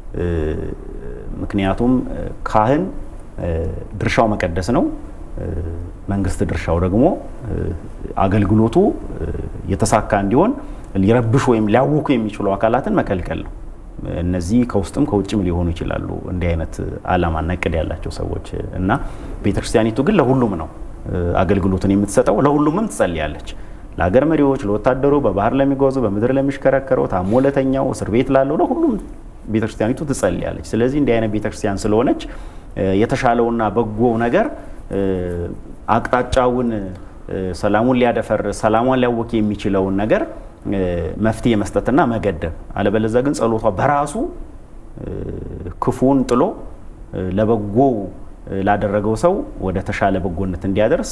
ምክንያቱም ካህን ድርሻው መቀደስ ነው። መንግስት ድርሻው ደግሞ አገልግሎቱ የተሳካ እንዲሆን ሊረብሹ ወይም ሊያውኩ የሚችሉ አካላትን መከልከል ነው። እነዚህ ከውስጥም ከውጭም ሊሆኑ ይችላሉ፣ እንዲህ አይነት ዓላማና እቅድ ያላቸው ሰዎች እና ቤተክርስቲያኒቱ ግን ለሁሉም ነው አገልግሎትን የምትሰጠው፣ ለሁሉምም ትጸልያለች። ለሀገር መሪዎች፣ ለወታደሩ፣ በባህር ለሚጓዙ፣ በምድር ለሚሽከረከረው፣ ታሞ ለተኛው፣ እስር ቤት ላለው፣ ለሁሉም ቤተክርስቲያኒቱ ትጸልያለች። ስለዚህ እንዲህ አይነት ቤተክርስቲያን ስለሆነች የተሻለውና በጎው ነገር አቅጣጫውን ሰላሙን ሊያደፈርስ ሰላሟን ሊያወክ የሚችለውን ነገር መፍትሄ መስጠትና መገደብ፣ አለበለዚያ ግን ጸሎቷ በራሱ ክፉን ጥሎ ለበጎው ላደረገው ሰው ወደ ተሻለ በጎነት እንዲያደርስ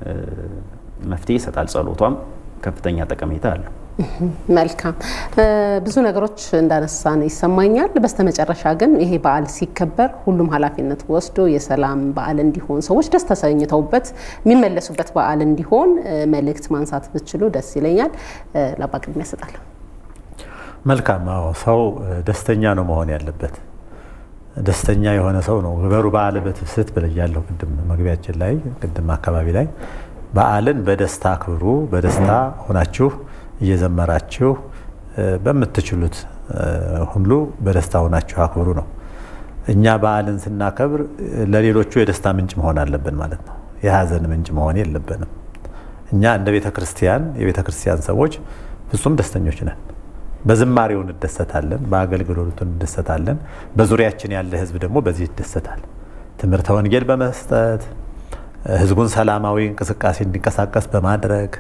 መፍትሄ ይሰጣል። ጸሎቷም ከፍተኛ ጠቀሜታ አለው። መልካም ብዙ ነገሮች እንዳነሳን ይሰማኛል። በስተመጨረሻ ግን ይሄ በዓል ሲከበር ሁሉም ኃላፊነት ወስዶ የሰላም በዓል እንዲሆን ሰዎች ደስ ተሰኝተውበት የሚመለሱበት በዓል እንዲሆን መልእክት ማንሳት ብችሉ ደስ ይለኛል። ለአባ ቅድሚያ እሰጣለሁ። መልካም። አዎ ሰው ደስተኛ ነው መሆን ያለበት። ደስተኛ የሆነ ሰው ነው ግበሩ በዓል በትፍስት ብያለሁ ቅድም መግቢያችን ላይ ቅድም አካባቢ ላይ በዓልን በደስታ አክብሩ። በደስታ ሆናችሁ እየዘመራችሁ በምትችሉት ሁሉ በደስታ ሆናችሁ አክብሩ ነው። እኛ በዓልን ስናከብር ለሌሎቹ የደስታ ምንጭ መሆን አለብን ማለት ነው። የሀዘን ምንጭ መሆን የለብንም። እኛ እንደ ቤተ ክርስቲያን የቤተ ክርስቲያን ሰዎች ፍጹም ደስተኞች ነን። በዝማሬው እንደሰታለን፣ በአገልግሎቱ እንደሰታለን። በዙሪያችን ያለ ሕዝብ ደግሞ በዚህ ይደሰታል። ትምህርተ ወንጌል በመስጠት ሕዝቡን ሰላማዊ እንቅስቃሴ እንዲንቀሳቀስ በማድረግ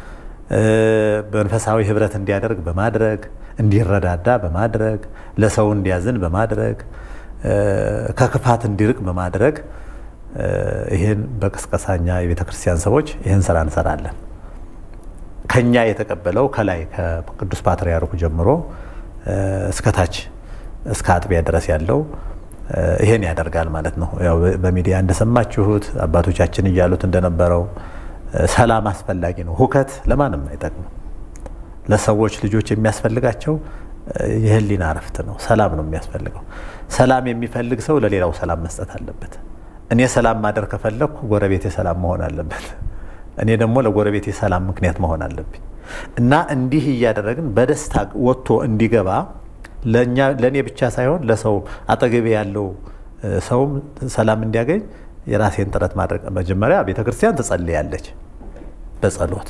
መንፈሳዊ ህብረት እንዲያደርግ በማድረግ እንዲረዳዳ በማድረግ ለሰው እንዲያዝን በማድረግ ከክፋት እንዲርቅ በማድረግ ይህን በቅስቀሳኛ የቤተ ክርስቲያን ሰዎች ይህን ስራ እንሰራለን። ከኛ የተቀበለው ከላይ ከቅዱስ ፓትርያርኩ ጀምሮ እስከታች እስከ አጥቢያ ድረስ ያለው ይሄን ያደርጋል ማለት ነው። ያው በሚዲያ እንደሰማችሁት አባቶቻችን እያሉት እንደነበረው ሰላም አስፈላጊ ነው። ሁከት ለማንም አይጠቅምም። ለሰዎች ልጆች የሚያስፈልጋቸው የህሊና እረፍት ነው። ሰላም ነው የሚያስፈልገው። ሰላም የሚፈልግ ሰው ለሌላው ሰላም መስጠት አለበት። እኔ ሰላም ማደር ከፈለግኩ ጎረቤቴ ሰላም መሆን አለበት። እኔ ደግሞ ለጎረቤቴ ሰላም ምክንያት መሆን አለብኝ እና እንዲህ እያደረግን በደስታ ወጥቶ እንዲገባ ለእኔ ብቻ ሳይሆን ለሰው አጠገቤ ያለው ሰውም ሰላም እንዲያገኝ የራሴን ጥረት ማድረግ መጀመሪያ ቤተ ክርስቲያን ትጸልያለች። በጸሎት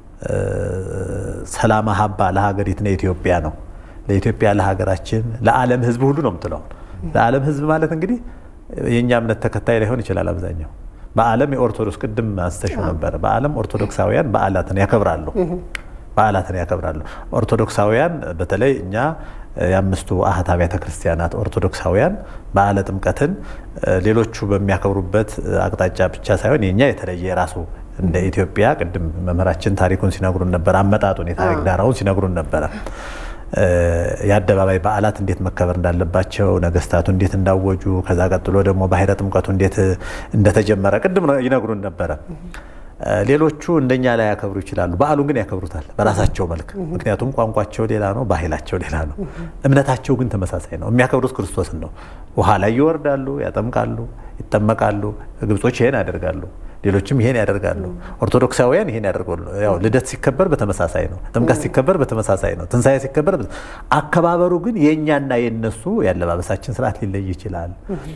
ሰላም ሀባ ለሀገሪትነ ኢትዮጵያ ነው። ለኢትዮጵያ ለሀገራችን፣ ለዓለም ሕዝብ ሁሉ ነው የምትለው። ለዓለም ሕዝብ ማለት እንግዲህ የእኛ እምነት ተከታይ ላይሆን ይችላል አብዛኛው። በዓለም የኦርቶዶክስ ቅድም አንስተሽው ነበረ። በዓለም ኦርቶዶክሳውያን በዓላትን ያከብራሉ በዓላትን ያከብራሉ። ኦርቶዶክሳውያን በተለይ እኛ የአምስቱ አህት አብያተ ክርስቲያናት ኦርቶዶክሳውያን በዓለ ጥምቀትን ሌሎቹ በሚያከብሩበት አቅጣጫ ብቻ ሳይሆን የኛ የተለየ የራሱ እንደ ኢትዮጵያ ቅድም መምህራችን ታሪኩን ሲነግሩን ነበር። አመጣጡን የታሪክ ዳራውን ሲነግሩን ነበረ። የአደባባይ በዓላት እንዴት መከበር እንዳለባቸው ነገስታቱ እንዴት እንዳወጁ፣ ከዛ ቀጥሎ ደግሞ ባሕረ ጥምቀቱ እንዴት እንደተጀመረ ቅድም ይነግሩን ነበረ። ሌሎቹ እንደኛ ላይ ያከብሩ ይችላሉ። በዓሉን ግን ያከብሩታል በራሳቸው መልክ። ምክንያቱም ቋንቋቸው ሌላ ነው፣ ባህላቸው ሌላ ነው። እምነታቸው ግን ተመሳሳይ ነው። የሚያከብሩት ክርስቶስን ነው። ውሃ ላይ ይወርዳሉ፣ ያጠምቃሉ፣ ይጠመቃሉ። ግብጾች ይሄን ያደርጋሉ፣ ሌሎችም ይሄን ያደርጋሉ። ኦርቶዶክሳውያን ይሄን ያደርጋሉ። ያው ልደት ሲከበር በተመሳሳይ ነው። ጥምቀት ሲከበር በተመሳሳይ ነው። ትንሣኤ ሲከበር አከባበሩ ግን የእኛና የነሱ የአለባበሳችን ስርዓት ሊለይ ይችላል።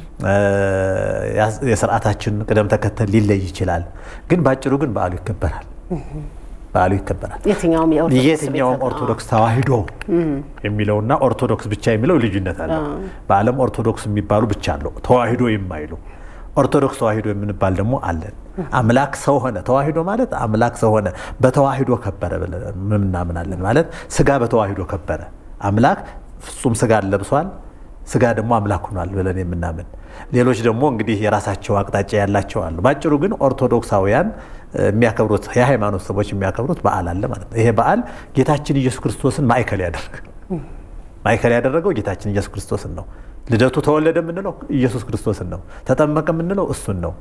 የስርዓታችን ቅደም ተከተል ሊለይ ይችላል። ግን ባጭሩ ግን በዓሉ ይከበራል። በዓሉ ይከበራል። የትኛውም ኦርቶዶክስ ተዋሕዶ የሚለውና ኦርቶዶክስ ብቻ የሚለው ልዩነት አለው። በዓለም ኦርቶዶክስ የሚባሉ ብቻ አለው ተዋሕዶ የማይሉ ኦርቶዶክስ ተዋሂዶ የምንባል ደግሞ አለን። አምላክ ሰው ሆነ። ተዋሂዶ ማለት አምላክ ሰው ሆነ፣ በተዋሂዶ ከበረ ብለን ምናምናለን። ማለት ስጋ በተዋሂዶ ከበረ። አምላክ ፍጹም ስጋን ለብሷል፣ ስጋ ደግሞ አምላክ ሆኗል ብለን የምናምን ሌሎች ደግሞ እንግዲህ የራሳቸው አቅጣጫ ያላቸው አሉ። ባጭሩ ግን ኦርቶዶክሳውያን የሚያከብሩት የሃይማኖት ሰዎች የሚያከብሩት በዓል አለ ማለት ነው። ይሄ በዓል ጌታችን ኢየሱስ ክርስቶስን ማዕከል ያደረገ ማዕከል ያደረገው ጌታችን ኢየሱስ ክርስቶስን ነው። ልደቱ ተወለደ የምንለው ኢየሱስ ክርስቶስን ነው። ተጠመቀ የምንለው እሱን ነው።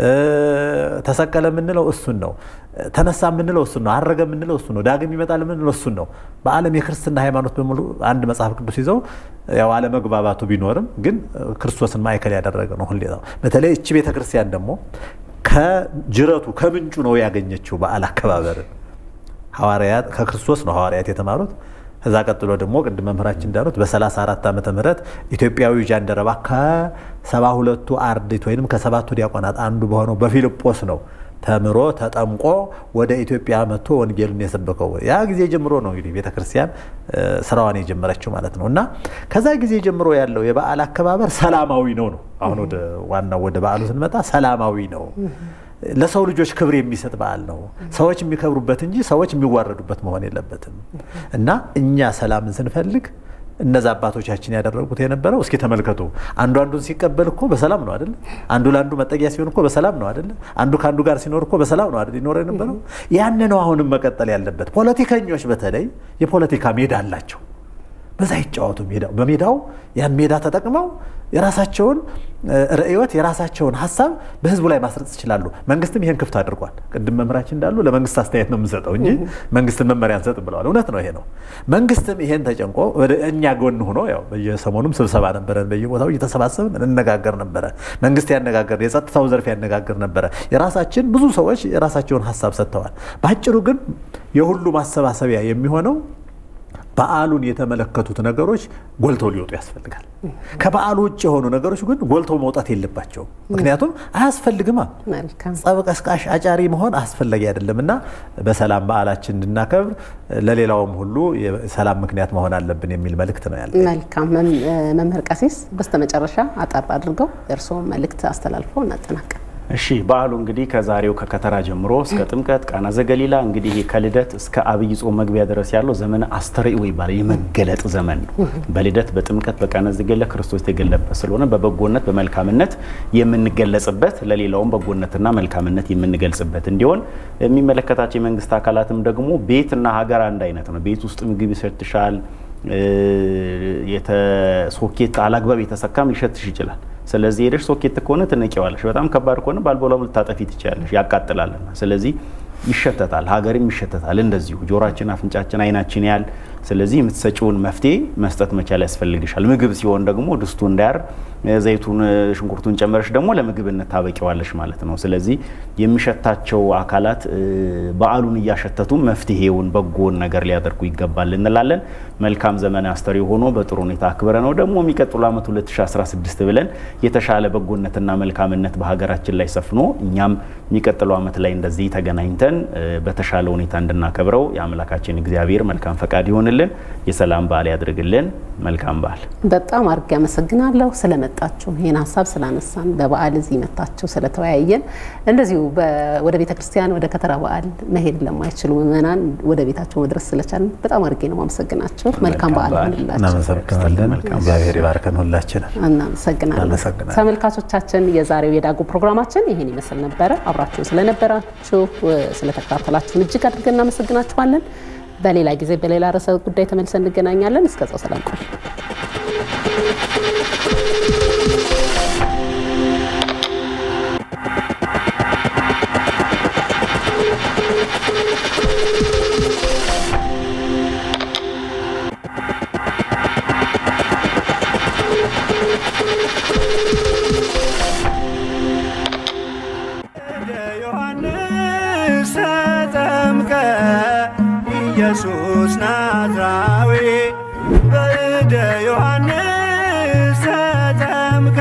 ተሰቀለ የምንለው እሱን ነው። ተነሳ የምንለው እሱን ነው። አረገ የምንለው እሱን ነው። ዳግም ይመጣል የምንለው እሱን ነው። በዓለም የክርስትና ሃይማኖት በሙሉ አንድ መጽሐፍ ቅዱስ ይዘው ያው አለመግባባቱ ቢኖርም ግን ክርስቶስን ማዕከል ያደረገ ነው። ሁሌ በተለይ እቺ ቤተክርስቲያን ደግሞ ከጅረቱ ከምንጩ ነው ያገኘችው በዓል አከባበርን ሐዋርያት ከክርስቶስ ነው ሐዋርያት የተማሩት። ከዛ ቀጥሎ ደግሞ ቅድም መምህራችን እንዳሉት በ34 ዓመተ ምህረት ኢትዮጵያዊ ጃንደረባ ከሰባ ሁለቱ አርድእት ወይም ከሰባቱ ዲያቆናት አንዱ በሆነው በፊልጶስ ነው ተምሮ ተጠምቆ ወደ ኢትዮጵያ መጥቶ ወንጌልን የሰበከው ያ ጊዜ ጀምሮ ነው እንግዲህ ቤተክርስቲያን ስራዋን የጀመረችው ማለት ነው። እና ከዛ ጊዜ ጀምሮ ያለው የበዓል አከባበር ሰላማዊ ነው ነው። አሁን ወደ ዋናው ወደ በዓሉ ስንመጣ ሰላማዊ ነው። ለሰው ልጆች ክብር የሚሰጥ በዓል ነው። ሰዎች የሚከብሩበት እንጂ ሰዎች የሚዋረዱበት መሆን የለበትም እና እኛ ሰላምን ስንፈልግ እነዛ አባቶቻችን ያደረጉት የነበረው እስኪ ተመልከቱ። አንዱ አንዱን ሲቀበል እኮ በሰላም ነው አይደለ? አንዱ ለአንዱ መጠጊያ ሲሆን እኮ በሰላም ነው አይደለ? አንዱ ከአንዱ ጋር ሲኖር እኮ በሰላም ነው አይደል? ይኖር የነበረው ያን ነው አሁንም መቀጠል ያለበት። ፖለቲከኞች በተለይ የፖለቲካ ሜዳ አላቸው። በዛ ይጫወቱ። በሜዳው ያን ሜዳ ተጠቅመው የራሳቸውን ርዕዮት የራሳቸውን ሀሳብ በህዝቡ ላይ ማስረጽ ይችላሉ። መንግስትም ይሄን ክፍት አድርጓል። ቅድም መምህራችን እንዳሉ ለመንግስት አስተያየት ነው የምንሰጠው እንጂ መንግስትን መመሪያ አንሰጥ ብለዋል። እውነት ነው፣ ይሄ ነው። መንግስትም ይሄን ተጨንቆ ወደ እኛ ጎን ሆኖ ያው በየሰሞኑም ስብሰባ ነበረን፣ በየቦታው እየተሰባሰብን እንነጋገር ነበረ። መንግስት ያነጋገር፣ የጸጥታው ዘርፍ ያነጋገር ነበረ። የራሳችን ብዙ ሰዎች የራሳቸውን ሀሳብ ሰጥተዋል። በአጭሩ ግን የሁሉ ማሰባሰቢያ የሚሆነው በዓሉን የተመለከቱት ነገሮች ጎልተው ሊወጡ ያስፈልጋል። ከበዓሉ ውጭ የሆኑ ነገሮች ግን ጎልተው መውጣት የለባቸውም። ምክንያቱም አያስፈልግማ። ጸብ ቀስቃሽ አጫሪ መሆን አስፈላጊ አይደለም እና በሰላም በዓላችን እንድናከብር ለሌላውም ሁሉ የሰላም ምክንያት መሆን አለብን የሚል መልእክት ነው ያለ። መልካም መምህር ቀሲስ፣ በስተመጨረሻ አጠር አድርገው የእርስዎ መልእክት አስተላልፈው እናጠናቀቅ። እሺ በዓሉ እንግዲህ ከዛሬው ከከተራ ጀምሮ እስከ ጥምቀት ቃና ዘገሊላ እንግዲህ ከልደት እስከ አብይ ጾም መግቢያ ድረስ ያለው ዘመነ አስተርእዮ ይባላል። የመገለጥ ዘመን ነው። በልደት በጥምቀት በቃና ዘገሊላ ክርስቶስ የተገለጠበት ስለሆነ በበጎነት በመልካምነት የምንገለጽበት ለሌላውም በጎነትና መልካምነት የምንገልጽበት እንዲሆን የሚመለከታቸው የመንግስት አካላትም ደግሞ ቤትና ሀገር አንድ አይነት ነው። ቤት ውስጥ ምግብ ይሸትሻል። ሶኬት አላግባብ የተሰካም ሊሸትሽ ይችላል። ስለዚህ ሄደሽ ሶኬት ከሆነ ትነቂዋለሽ። በጣም ከባድ ከሆነ ባልቦላም ልታጠፊ ትችላለሽ፣ ያቃጥላልና። ስለዚህ ይሸተታል፣ ሀገርም ይሸተታል። እንደዚሁ ጆሮአችን፣ አፍንጫችን፣ አይናችን ያል ስለዚህ የምትሰጪውን መፍትሄ መስጠት መቻል ያስፈልግሻል። ምግብ ሲሆን ደግሞ ድስቱ እንዳያር ዘይቱን፣ ሽንኩርቱን ጨመረሽ ደግሞ ለምግብነት ታበቂዋለሽ ማለት ነው። ስለዚህ የሚሸታቸው አካላት በዓሉን እያሸተቱ መፍትሄውን በጎን ነገር ሊያደርጉ ይገባል እንላለን። መልካም ዘመን አስተርእዮ ሆኖ በጥሩ ሁኔታ አክብረ ነው ደግሞ የሚቀጥሉ ዓመት 2016 ብለን የተሻለ በጎነትና መልካምነት በሀገራችን ላይ ሰፍኖ እኛም የሚቀጥለው ዓመት ላይ እንደዚህ ተገናኝተን በተሻለ ሁኔታ እንድናከብረው የአምላካችን እግዚአብሔር መልካም ፈቃድ ይሆንልን። የሰላም በዓል ያድርግልን። መልካም በዓል። በጣም አድርጌ አመሰግናለሁ ስለመጣችሁ ይህን ሀሳብ ስላነሳን በበዓል እዚህ መታችሁ ስለተወያየን እንደዚሁ ወደ ቤተ ክርስቲያን ወደ ከተራ በዓል መሄድ ለማይችሉ ምዕመናን ወደ ቤታቸው መድረስ ስለቻለን በጣም አድርጌ ነው ማመሰግናችሁ። መልካም በዓል ሆንላችሁ። እናመሰግናለን። እግዚአብሔር ይባርከን ሁላችንን። እናመሰግናለን። ተመልካቾቻችን የዛሬው የዳጉ ፕሮግራማችን ይህን ይመስል ነበረ። አብራችሁን ስለነበራችሁ ስለተከታተላችሁን እጅግ አድርገን እናመሰግናችኋለን። በሌላ ጊዜ በሌላ ርዕሰ ጉዳይ ተመልሰን እንገናኛለን። እስከዛው ሰላም ቆዩ። ዮሐንስ ተጠምቀ ኢየሱስ ናዝራዊ በእደ ዮሐንስ ተጠምቀ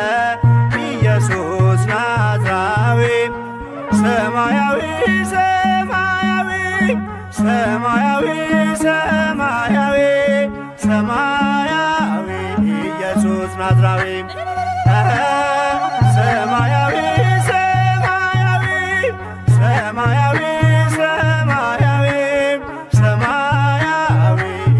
ኢየሱስ ናዝራዊ ሰማያዊ ሰማያዊ ሰማያዊ ሰማያዊ ሰማያዊ ኢየሱስ ናዝራዊ